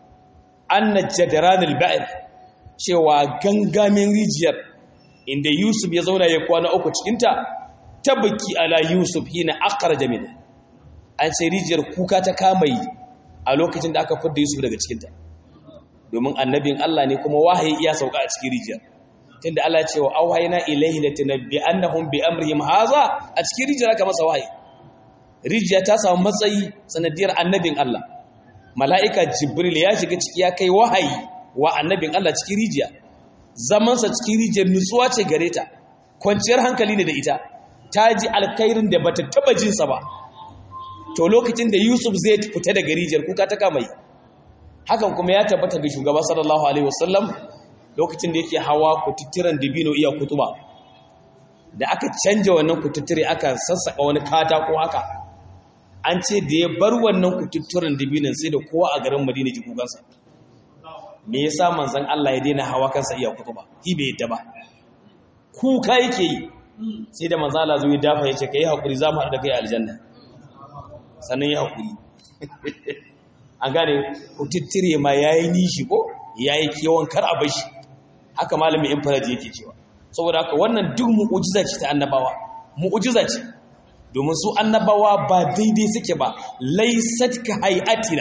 anna jadran al-ba'ir cewa gangamin rijiyar inda yusuf ya zauna ya kwana uku cikin ta tabaki ala yusuf hina akhraja min an sai rijiyar kuka ta kamai a lokacin da aka fidda yusuf daga cikin ta domin annabin Allah ne kuma wahayi iya sauka a cikin rijiyar tunda Allah ce wa auhayna ilaihi latanabbi annahum bi amrihim haza a cikin rijiyar aka masa wahayi rijiya ta samu matsayi sanadiyar annabin Allah mala'ika jibril ya shiga ciki ya kai wahayi wa annabin Allah cikin rijiya zamansa cikin rijiyar nutsuwa ce gare ta kwanciyar hankali ne da ita ta ji alkhairin da bata taba jinsa ba to lokacin da Yusuf zai fita daga rijiyar kuka ta kama yi hakan kuma ya tabbata ga shugaba sallallahu alaihi wasallam lokacin da yake hawa kututturen dibino iya kutuba da aka canja wannan kututture aka sassaka wani katako haka an ce da ya bar wannan kututturen dibinon sai da kowa a garin madina ji kukansa me yasa manzon Allah ya daina hawa kansa iya kutuba shi bai yadda ba kuka yake yi sai da manzon Allah zo ya dafa ya ce kai hakuri za mu haɗu da kai aljanna sannan ya hakuri an gane kututture ma yayi nishi ko yayi kewan kar a bashi haka malamin infaraji yake cewa saboda haka wannan duk mu'ujiza ce ta annabawa mu'ujiza ce domin su annabawa ba daidai suke ba laysat ka hay'atina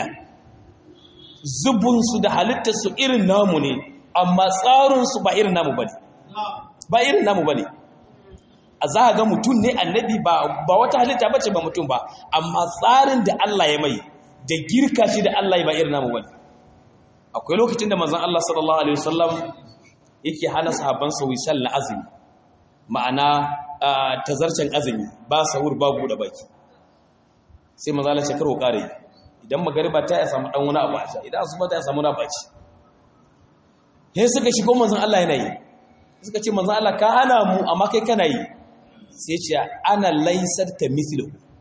zubun su da halittar su irin namu ne amma tsarin su ba irin namu bane ba irin namu bane a za ga mutum ne annabi ba ba wata halitta bace ba mutum ba amma tsarin da Allah ya mai da girka shi da Allah ya ba irin namu bane akwai lokacin da manzon Allah sallallahu alaihi wasallam yake hana sahabbansa wisal na azumi ma'ana tazarcen azumi ba sahur ba buɗe baki sai maza la shekaru kare idan magariba ta ya samu dan wani abu a sha idan asuba ta ya samu na baci sai suka shigo manzon Allah yana yi suka ce manzon Allah ka hana mu amma kai kana yi sai ce ana laysar ka mithlu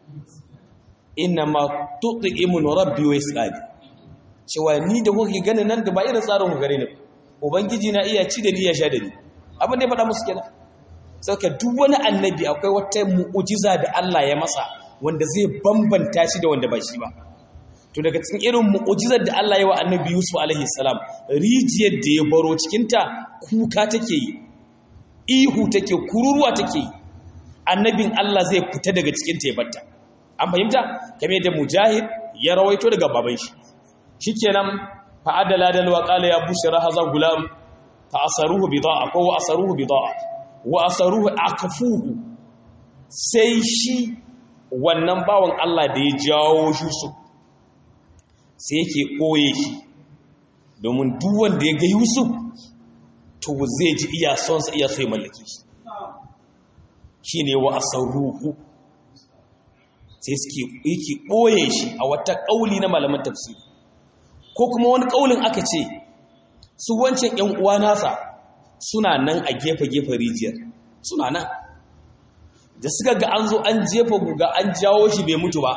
inna ma tut'imu rabbi wa yasqani cewa ni da kuke ganin nan da ba irin tsarin ku gare ni ubangiji na iya ci da ni ya sha da ni abin da ya faɗa musu kenan saka duk wani annabi akwai wata mu'ujiza da Allah ya masa wanda zai bambanta shi da wanda ba shi ba to daga cikin irin mu'ujizar da Allah ya wa annabi Yusuf alaihi salam rijiyar da ya baro cikin ta kuka take yi ihu take kururuwa take yi annabin Allah zai fita daga cikin ta ya batta an fahimta kamar da mujahid ya rawaito daga baban shi shikenan fa adala dal wa qala ya bushra hadha gulam fa asaruhu bida'a ko wa asaruhu bida'a wa asaruhu akfuhu sai shi wannan bawan Allah da ya jawo Yusuf sai yake koye shi domin duk wanda ya ga Yusuf to zai ji iya son sa iya so ya mallake shi shine wa asaruhu sai suke yake ɓoye shi a wata ƙauli na malaman tafsiri ko kuma wani ƙaulin aka ce su wancan ‘yan uwa nasa suna nan a gefe-gefe rijiyar suna nan da suka ga an zo an jefa guga an jawo shi bai mutu ba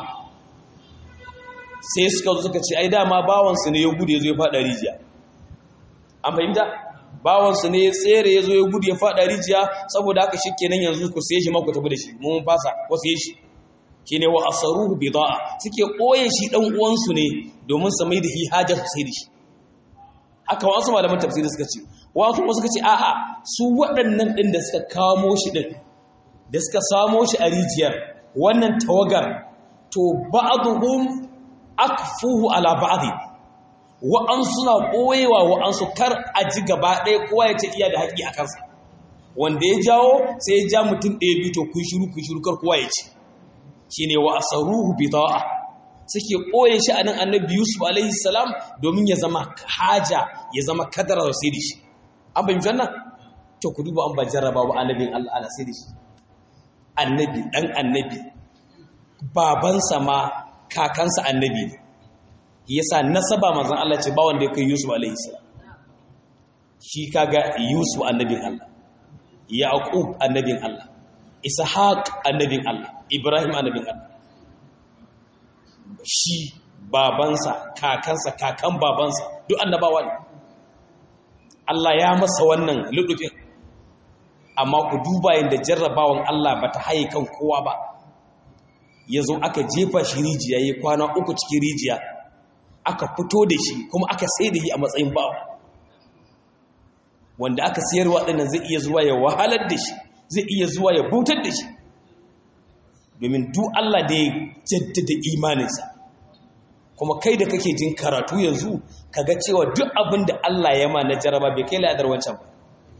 sai suka zo suka ce ai dama bawansu ne ya gudu ya zo ya faɗa rijiya an fahimta bawansu ne ya tsere ya zo ya gudu ya faɗa rijiya saboda haka shi kenan yanzu ku sai shi maku tafi da shi mun fasa wasu yi shi shine wa asaruhu bida'a suke koye shi dan uwansu ne domin su mai da hi hajar su sai da shi haka wasu malaman tafsiri suka ce wasu kuma suka ce a'a su waɗannan din da suka kamo shi din da suka samo shi a rijiyar wannan tawagar to ba'dhum akfuhu ala ba'd wa an suna koyewa wa an su kar a ji gaba ɗaya kowa ya ce iya da haƙi a kansa wanda ya jawo sai ya ja mutum ɗaya biyu to kun shiru kun shiru kar kowa ya ce shine wa asaruhu bida'a suke koye shi a nan annabi yusuf alaihi salam domin ya zama haja ya zama kadara da sai da shi an bayyana wannan to ku duba an ba jarraba ba annabin Allah ana sai da shi annabi dan annabi babansa ma kakansa annabi ne yasa nasaba manzon Allah ce ba wanda ya kai yusuf alaihi salam shi kaga yusuf annabin Allah yaqub annabin Allah ishaq annabin Allah ibrahim annabin Allah shi babansa kakansa kakan babansa duk annabawa ne Allah ya masa wannan ludufin amma ku duba yadda jarrabawan Allah ba ta haye kan kowa ba ya zo aka jefa shi rijiya ya kwana uku cikin rijiya aka fito da shi kuma aka sai da shi a matsayin bawa wanda aka siyarwa ɗinnan zai iya zuwa ya wahalar da shi zai iya zuwa ya bautar da shi domin duk Allah da ya jaddada imaninsa kuma kai da kake jin karatu yanzu kaga cewa duk abin da Allah ya ma na jaraba bai kai ladar wancan ba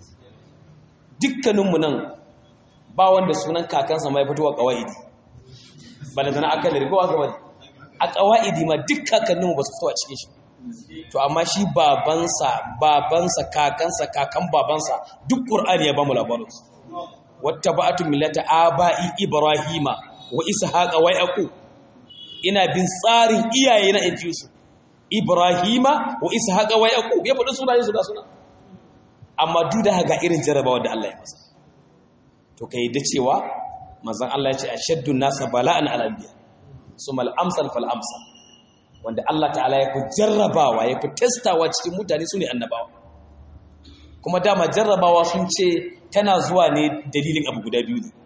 dukkaninmu nan ba wanda sunan kakansa mai fitowa kawaidi ba da zana aka da rigowa gaba a kawaidi ma duk kakanninmu ba su fito a cikin shi to amma shi babansa babansa kakansa kakan babansa duk ƙur'ani ya ba mu labarinsu wata ba'atu millata aba'i ibrahima wa ishaqa wa yaqub ina bin tsarin iyaye na inji su ibrahima wa ishaqa wa yaqub ya faɗi sunayen su da suna amma duk da haka irin jarabawa da Allah ya masa to kai da cewa manzon Allah ya ce ashaddu nasa bala'an al anbiya sumal amsal fal amsal wanda Allah ta'ala ya fi jarrabawa ya fi testawa cikin mutane su ne annabawa kuma dama jarrabawa sun ce tana zuwa ne dalilin abu guda biyu ne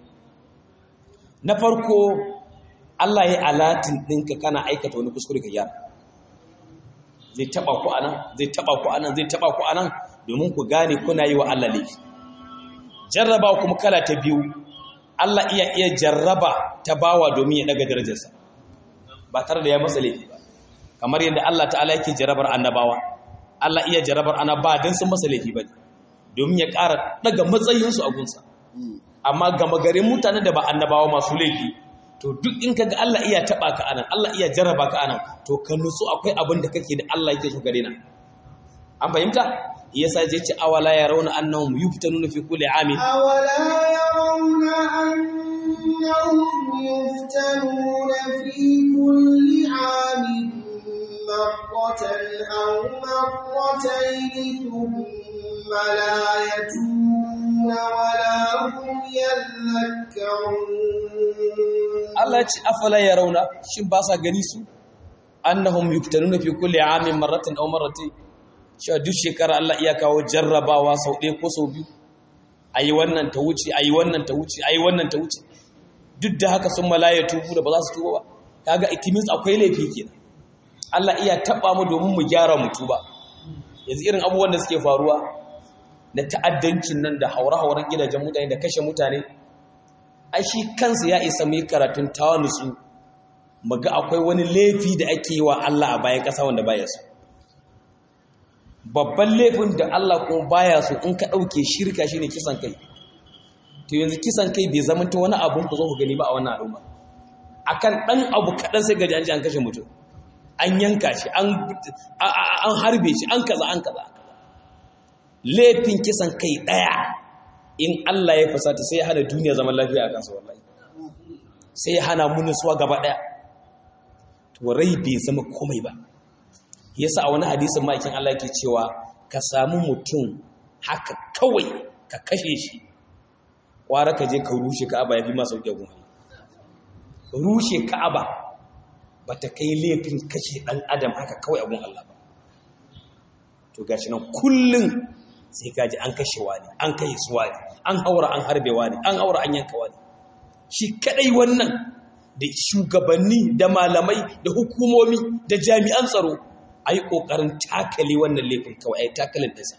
na farko Allah ya alatin ɗinka kana aikata wani kuskure ka gyara zai taba ku anan zai taba ku anan zai taba ku anan domin ku gane kuna yi wa Allah laifi jarraba kuma kala ta biyu Allah iya iya jarraba ta bawa domin ya daga darajarsa ba tare da ya masa laifi ba kamar yadda Allah ta'ala yake jarrabar annabawa Allah iya jarrabar annaba dan sun masa laifi ba domin ya ƙara daga matsayinsu a gunsa amma gama garin mutane da ba annabawa masu laifi to duk in kaga Allah iya taba ka anan Allah iya jarraba ka anan to ka nutsu akwai abin da kake da Allah yake so gare na an fahimta yasa je ce awala yarawna annahum yuftanuna fi kulli amin awala yarawna annahum yuftanuna fi kulli amin marratan aw marratayn thumma la yatuna wala hum yadhakkarun Allah ya ce afala yarawna shin ba sa gani su annahum yuftanuna fi kulli amin marratan aw marratayn cewa duk shekara Allah iya kawo jarrabawa sau ɗaya ko sau biyu a yi wannan ta wuce a yi wannan ta wuce a yi wannan ta wuce duk da haka sun malaya tubu da ba za su tuba ba kaga itimis akwai laifi kenan Allah iya taɓa mu domin mu gyara mu tuba yanzu irin abubuwan da suke faruwa na ta'addancin nan da haure-hauren gidajen mutane da kashe mutane ai shi kansa ya isa mu yi karatun tawanusu mu ga akwai wani laifi da ake yi wa Allah a bayan ƙasa wanda baya so babban laifin da Allah kuma baya so in ka ɗauke shirka shine kisan kai to yanzu kisan kai bai zama ta wani abun ku zo ku gani ba a wannan al'umma akan ɗan abu kaɗan sai gaji an ji an kashe mutum an yanka shi an harbe shi an kaza an kaza laifin kisan kai ɗaya in Allah ya fasata sai ya hana duniya zaman lafiya a kansa wallahi sai ya hana munusuwa gaba ɗaya to rai bai zama komai ba yasa a wani hadisin ma'aikin Allah ke cewa ka samu mutum haka kawai ka kashe shi kwara ka je ka rushe ka'aba ya fi masu sauƙi gun rushe ka'aba ba ta kai laifin kashe ɗan adam haka kawai abun Allah ba to gashi nan kullum sai gaji an kashe wani an kashe su wani an haura an harbe wani an haura an yanka wani shi kadai wannan da shugabanni da malamai da hukumomi da jami'an tsaro a yi ƙoƙarin takale wannan laifin kawai a yi takalin ɗinsa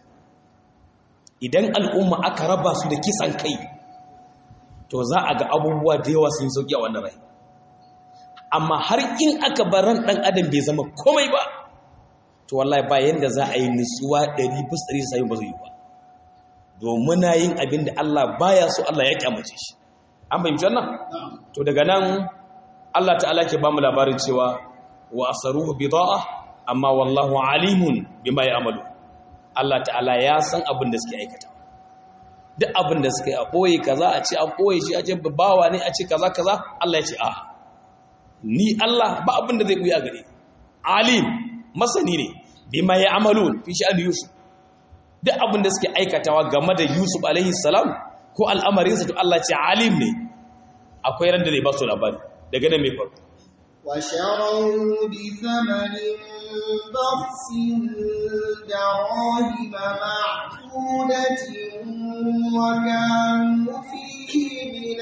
idan al'umma aka raba su da kisan kai to za a ga abubuwa da yawa sun sauƙi a wannan rai amma har in aka bar ran ɗan adam bai zama komai ba to wallahi ba yanda za a yi nutsuwa ɗari bis ɗari sai ba zai yi ba domin na yin abin da Allah baya so Allah ya kyamace shi an fahimci wannan to daga nan Allah ta'ala ke ba mu labarin cewa wa asaruhu bida'a amma wallahu alimun bima ya'malu Allah ta'ala ya san abin da suke aikata duk abin da suke a boye kaza a ce an boye shi a ce bawa ne a ce kaza kaza Allah ya ce a ni Allah ba abin da zai buya gare alim masani ne bima ya'malu fi sha'ani yusuf duk abin da suke aikatawa game da yusuf alaihi salam ko al'amarinsa to Allah ce alim ne akwai ran da zai ba su labari daga nan mai farko وشروا بثمن بخس دراهم معدودة وكانوا فيه من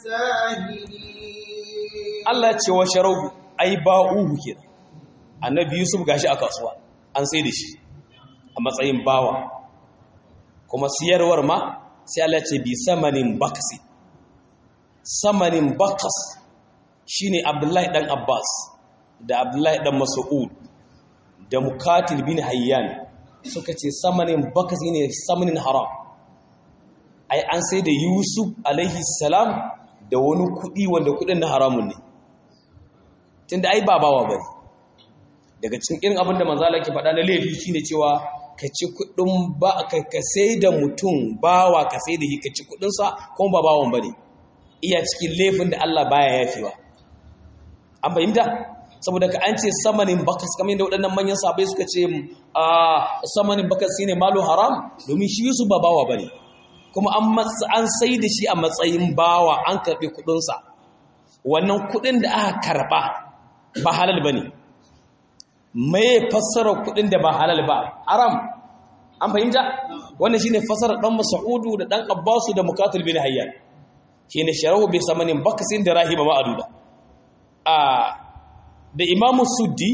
الساهلين Allah ce wa sharau ai ba'uhu kenan annabi Yusuf gashi a kasuwa an sai da shi a matsayin bawa kuma siyarwar ma sai Allah ce bi samanin bakasi samanin bakas shine Abdullahi dan Abbas da Abdullahi dan Mas'ud da Mukatil bin Hayyan suka ce samanin bakasi ne samanin haram ai an sai da Yusuf alaihi salam da wani kudi wanda kudin na haramun ne tunda ai ba bawa bane daga cikin irin abin da manzo Allah ke faɗa na laifi shine cewa ka ci kudin ba ka ka sai da mutum bawa ka sai da shi ka ci kudin sa kuma ba bawan bane iya cikin laifin da Allah baya yafewa an fahimta saboda ka an ce samanin bakas kamar yadda waɗannan manyan sabai suka ce a samanin bakas shine malu haram domin shi Yusuf ba bawa bane kuma an an sai da shi a matsayin bawa an karɓi kudin sa wannan kudin da aka karɓa ba halal bane mai fassara kudin da ba halal ba haram an fahimta wannan shine fassara dan Mas'udu da dan Abbasu da Mukatil bin Hayyan shine sharahu bi samanin bakasin da rahima ma'aduda a da Imam Suddi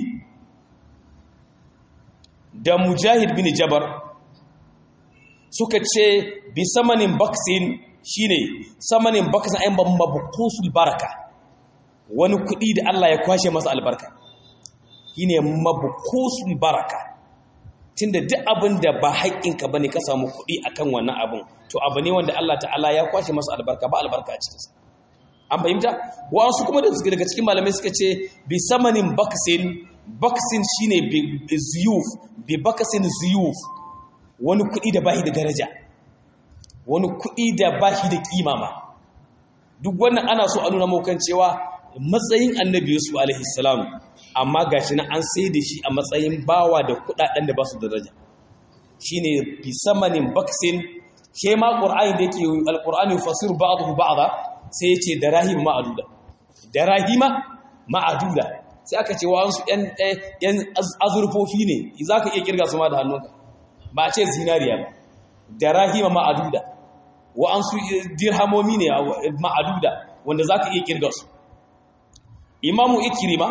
da Mujahid bin Jabar suka ce bi samanin baksin shine samanin bakasin ayin mabqusul baraka wani kudi da Allah ya kwashe masa albarka shine mabqusul baraka tunda duk abin da ba haƙƙinka bane ka samu kuɗi akan wannan abin to abu ne wanda Allah ta'ala ya kwashe masa albarka ba albarka a cikinsa an fahimta wasu kuma da suke daga cikin malamai suka ce bi samanin baksin baksin shine bi ziyuf bi baksin ziyuf wani kuɗi da bashi da daraja wani kuɗi da bashi da kima ma duk wannan ana so a nuna maukan cewa matsayin annabi yusuf alaihi salam amma gashi na an sai da shi a matsayin bawa da kudaden da ba su daraja shine fi samanin baksin ke ma qur'ani da yake alqur'ani fasir ba'dahu ba'da sai yace darahima ma'aduda darahima ma'aduda sai aka ce wa'ansu yan yan azurfofi ne zaka iya kirga su ma da hannunka ba a ce zinariya ba darahima ma'aduda wa'ansu dirhamomi ne ma'aduda wanda zaka iya kirga su imamu ikrima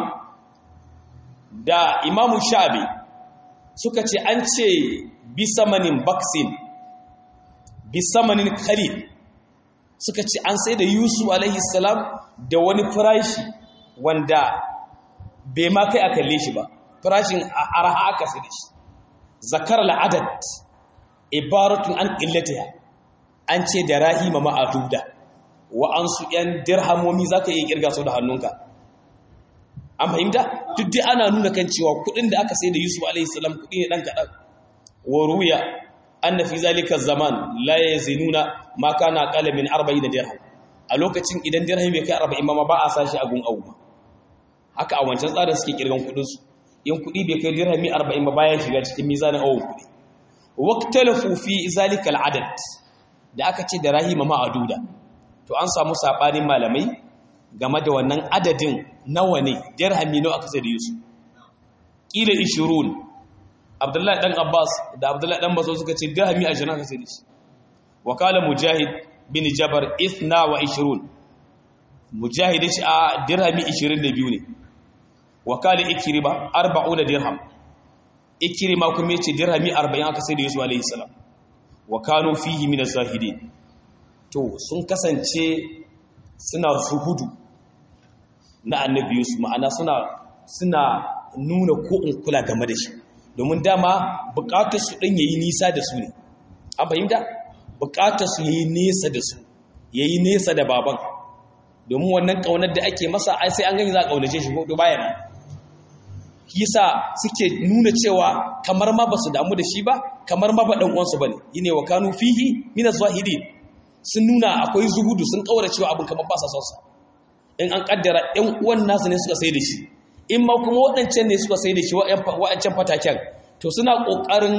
da imamu sha'abi suka ce an ce bisamanin baksin bisamanin khalil suka ce an sai da yusuf alaihi salam da wani farashi wanda bai ma kai a kalle shi ba farashin arha aka sai da shi zakar al'adad ibaratun an qillatiha an ce da rahima ma'aduda wa an su yan dirhamomi zaka iya kirga su da hannunka an fahimta duk dai ana nuna kan cewa kudin da aka sai da Yusuf alaihi salam kudi ne dan kadan wa ruya anna fi zalika zaman la yazinuna ma kana qala min 40 dirham a lokacin idan dirham bai kai 40 ma ba a sashi a gun auma haka a wancan tsarin suke kirgan kudin su in kudi bai kai dirhami 40 ba bayan shiga cikin mizanin awon kudi waqtalafu fi zalika al'adad da aka ce da rahima ma'aduda to an samu sabanin malamai game da wannan adadin nawa ne dirhami nawa aka sai da Yusuf kila 20 Abdullahi dan Abbas da Abdullahi dan Baso suka ce dirhami 20 aka sai da shi wakala Mujahid bin Jabar 22 Mujahid shi a dirhami 22 ne wakala Ikrima 40 dirham Ikrima kuma yace dirhami 40 aka sai da Yusuf alaihi salam wa kanu fihi min az-zahidin to sun kasance suna suhudu na annabi Yusuf ma'ana suna suna nuna ko in kula game da shi domin dama bukatar su din yayi nisa da su ne an fahimta bukatar su yayi nesa da su yayi nesa da baban domin wannan kaunar da ake masa ai sai an gani za a kaunace shi ko bayan yasa suke nuna cewa kamar ma basu damu da shi ba kamar ma ba dan uwansu bane yine wa kanu fihi min az-zahidin sun nuna akwai zuhudu sun kaura cewa abin kamar ba sa son sa in an kaddara ɗan uwan nasu ne suka sai da shi in ma kuma waɗancan ne suka sai da shi waɗancan fataken to suna ƙoƙarin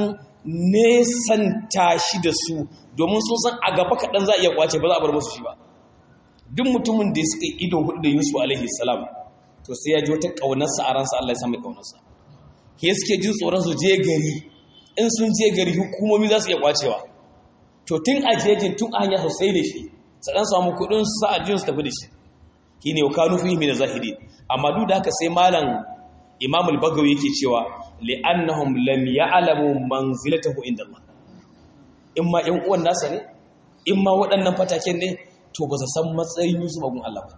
nesanta shi da su domin sun san a gaba kaɗan za a iya ƙwace ba za a bar musu shi ba duk mutumin da suka ido hudu da yusuf alaihi salam to sai ya ji wata ƙaunarsa a ransa allah ya sami ƙaunarsa ke suke jin tsoron su je gari in sun je gari hukumomi za su iya ƙwacewa to tun a jejin tun a hanya sosai da shi su ɗan samu kuɗin su sa a jin su tafi da shi shine wa kanu fihi min zahiri amma duk da haka sai malam imam al-bagawi yake cewa li'annahum lam ya'lamu manzilatahu inda Allah in ma ƴan uwan nasa ne in ma waɗannan fataken ne to ba su san matsayin Yusuf a gun Allah ba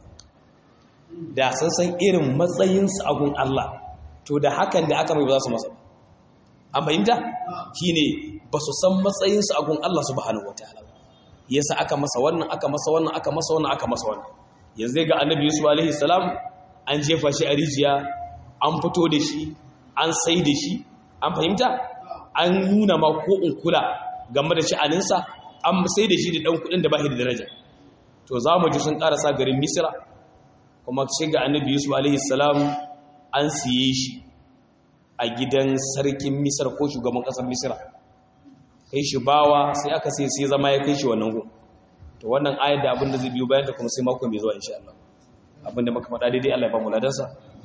da san san irin matsayin su a gun Allah to da hakan da aka mai ba za su masa an fahimta shine ba su san matsayin su a gun Allah subhanahu wataala yasa aka masa wannan aka masa wannan aka masa wannan aka masa wannan yanzu ga annabi yusuf alaihi salam an jefa shi a rijiya an fito da shi an sai da shi an fahimta an nuna ma ko in kula game da sha'aninsa an sai da shi da ɗan kuɗin da ba shi da daraja to za mu ji sun ƙarasa garin misira kuma shi ga annabi yusuf alaihi salam an siye shi a gidan sarkin misira ko shugaban ƙasar misira kai shi bawa sai aka sai sai zama ya kai shi wannan gun to wannan ayar da abin da zai biyo bayan ta kuma sai mako mai zuwa insha Allah abin da muka faɗa daidai Allah ya ba mu ladansa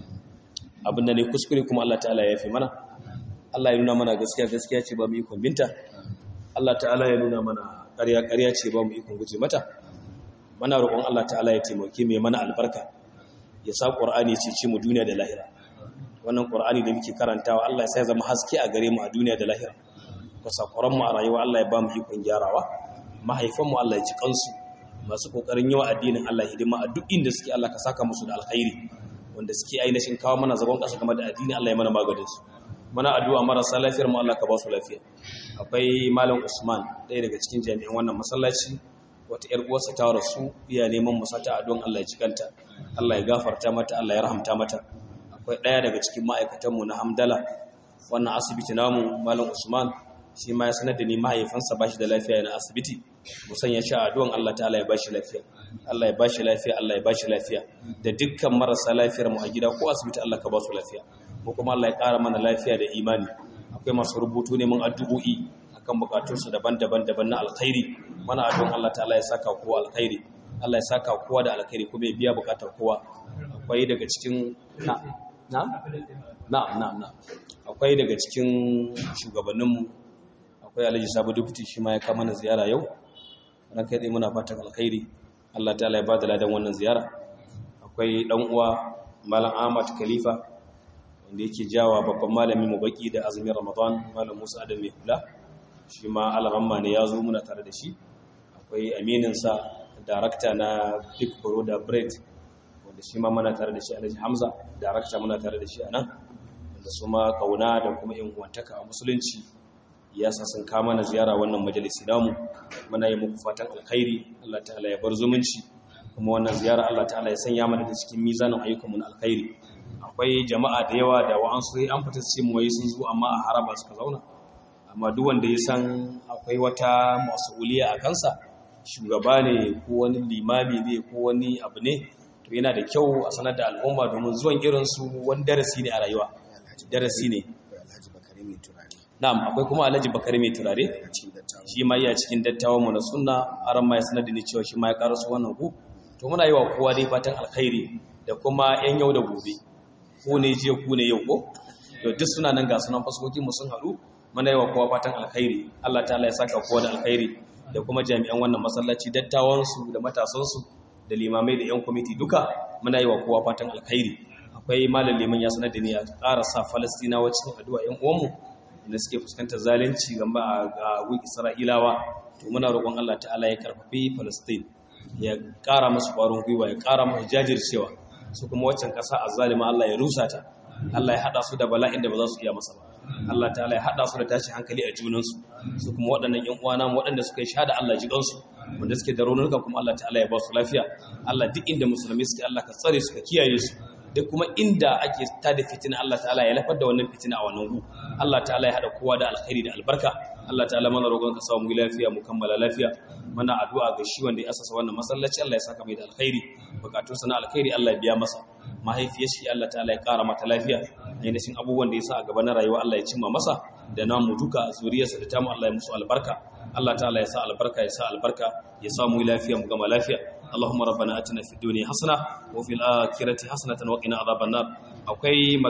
abin da ne kuskure kuma Allah ta'ala ya fi mana Allah ya nuna mana gaskiya gaskiya ce ba mu ikon binta Allah ta'ala ya nuna mana ƙarya ƙarya ce ba mu ikon guje mata mana roƙon Allah ta'ala ya taimake mai mana albarka ya sa Qur'ani ce ce mu duniya da lahira wannan Qur'ani da muke karantawa Allah ya sa ya zama haske a gare mu a duniya da lahira ka sakuran mu a rayuwa Allah ya ba mu ikon gyarawa mahaifanmu Allah ya ci kansu masu kokarin yawa addinin Allah hidima a duk inda suke Allah ka saka musu da alkhairi wanda suke ainihin kawo mana zagon ƙasa game da addini Allah ya mana maganin su mana addu'a marasa lafiyar mu Allah ka ba su lafiya akwai malam Usman ɗaya daga cikin jami'an wannan masallaci wata ƴar uwarsa ta rasu iya neman mu sata addu'an Allah ya cikanta Allah ya gafarta mata Allah ya rahamta mata akwai ɗaya daga cikin ma'aikatan mu na Hamdala wannan asibiti namu malam Usman shi ma ya sanar da ni mahaifansa ba shi da lafiya yana asibiti musan ya sha addu'an Allah ta'ala ya bashi lafiya Allah ya bashi lafiya Allah ya bashi lafiya da dukkan marasa lafiyar mu a gida ko asibiti Allah ka ba su lafiya mu kuma Allah ya ƙara mana lafiya da imani akwai masu rubutu neman addu'o'i akan bukatunsu daban-daban daban na alkhairi mana addu'an Allah ta'ala ya saka kowa alkhairi Allah ya saka kowa da alkhairi kuma ya biya bukatar kowa akwai daga cikin na na na na na akwai daga cikin shugabanninmu akwai alhaji sabu dubuti shi ma ya kama na ziyara yau ran kai muna fatan alkhairi Allah ta'ala ya bada ladan wannan ziyara akwai dan uwa malam Ahmad Khalifa wanda yake jawa babban malami mu baki da azumin Ramadan malam Musa Adam mai hula shi ma alaramma ne ya zo muna tare da shi akwai aminin sa darakta na Big Brother Bread wanda shi ma muna tare da shi Alhaji Hamza darakta muna tare da shi a nan wanda su ma kauna da kuma yin uwantaka a musulunci ya sa sun kama mana ziyara wannan majalisi namu muna yi muku fatan alkhairi Allah ta'ala ya bar zumunci kuma wannan ziyara Allah ta'ala ya sanya mana da cikin mizanin ayyukanmu na alkhairi akwai jama'a da yawa da wa'ansu sai an fita su mu sun zo amma a haraba suka zauna amma duk wanda ya san akwai wata masuliya a kansa shugaba ne ko wani limami ne ko wani abu ne to yana da kyau a sanar da al'umma domin zuwan irin su wani darasi ne a rayuwa darasi ne na'am akwai kuma alhaji bakari mai turare shi ma iya cikin dattawan mu na sunna aran ma ya sanar da ni cewa shi ma ya karasu wannan ku to muna yi wa kowa dai fatan alkhairi da kuma yan yau da gobe ko ne jiya ku ne yau ko to duk suna nan ga sunan fasokin mu sun haɗu muna yi wa kowa fatan alkhairi Allah ta'ala ya saka kowa da alkhairi da kuma jami'an wannan masallaci dattawan su da matasan su da limamai da yan kwamiti duka muna yi wa kowa fatan alkhairi akwai malam liman ya sanar da ni a ƙara sa falastinawa cikin addu'a yan uwanmu da suke fuskantar zalunci gamba a gun isra'ilawa to muna roƙon Allah ta'ala ya karfafi Palestine ya ƙara musu ƙwarin gwiwa ya ƙara musu jajircewa su kuma waccan ƙasa azzalima Allah ya rusa ta Allah ya haɗa su da bala'in da ba za su iya masa ba Allah ta'ala ya haɗa su da tashi hankali a junansu su kuma waɗannan ƴan uwana waɗanda suka yi shahada Allah ji kansu wanda suke da raunuka kuma Allah ta'ala ya ba su lafiya Allah duk inda musulmi suke Allah ka tsare su ka kiyaye su da kuma inda ake tada fitina Allah ta'ala ya lafar da wannan fitina a wannan gu Allah ta'ala ya hada kowa da alkhairi da albarka Allah ta'ala mana roƙon ka samu mu lafiya mu kammala lafiya mana addu'a ga shi wanda ya asasa wannan masallaci Allah ya saka mai da alkhairi bukatun sana alkhairi Allah ya biya masa mahaifiyar shi Allah ta'ala ya ƙara mata lafiya ainihin abubuwan da ya sa a gaba na rayuwa Allah ya cimma masa da namu duka zuriyarsa da tamu Allah ya musu albarka Allah ta'ala ya sa albarka ya sa albarka ya sa mu lafiya mu gama lafiya اللهم ربنا اتنا في الدنيا حسنه وفي الاخره حسنه وقنا عذاب النار akwai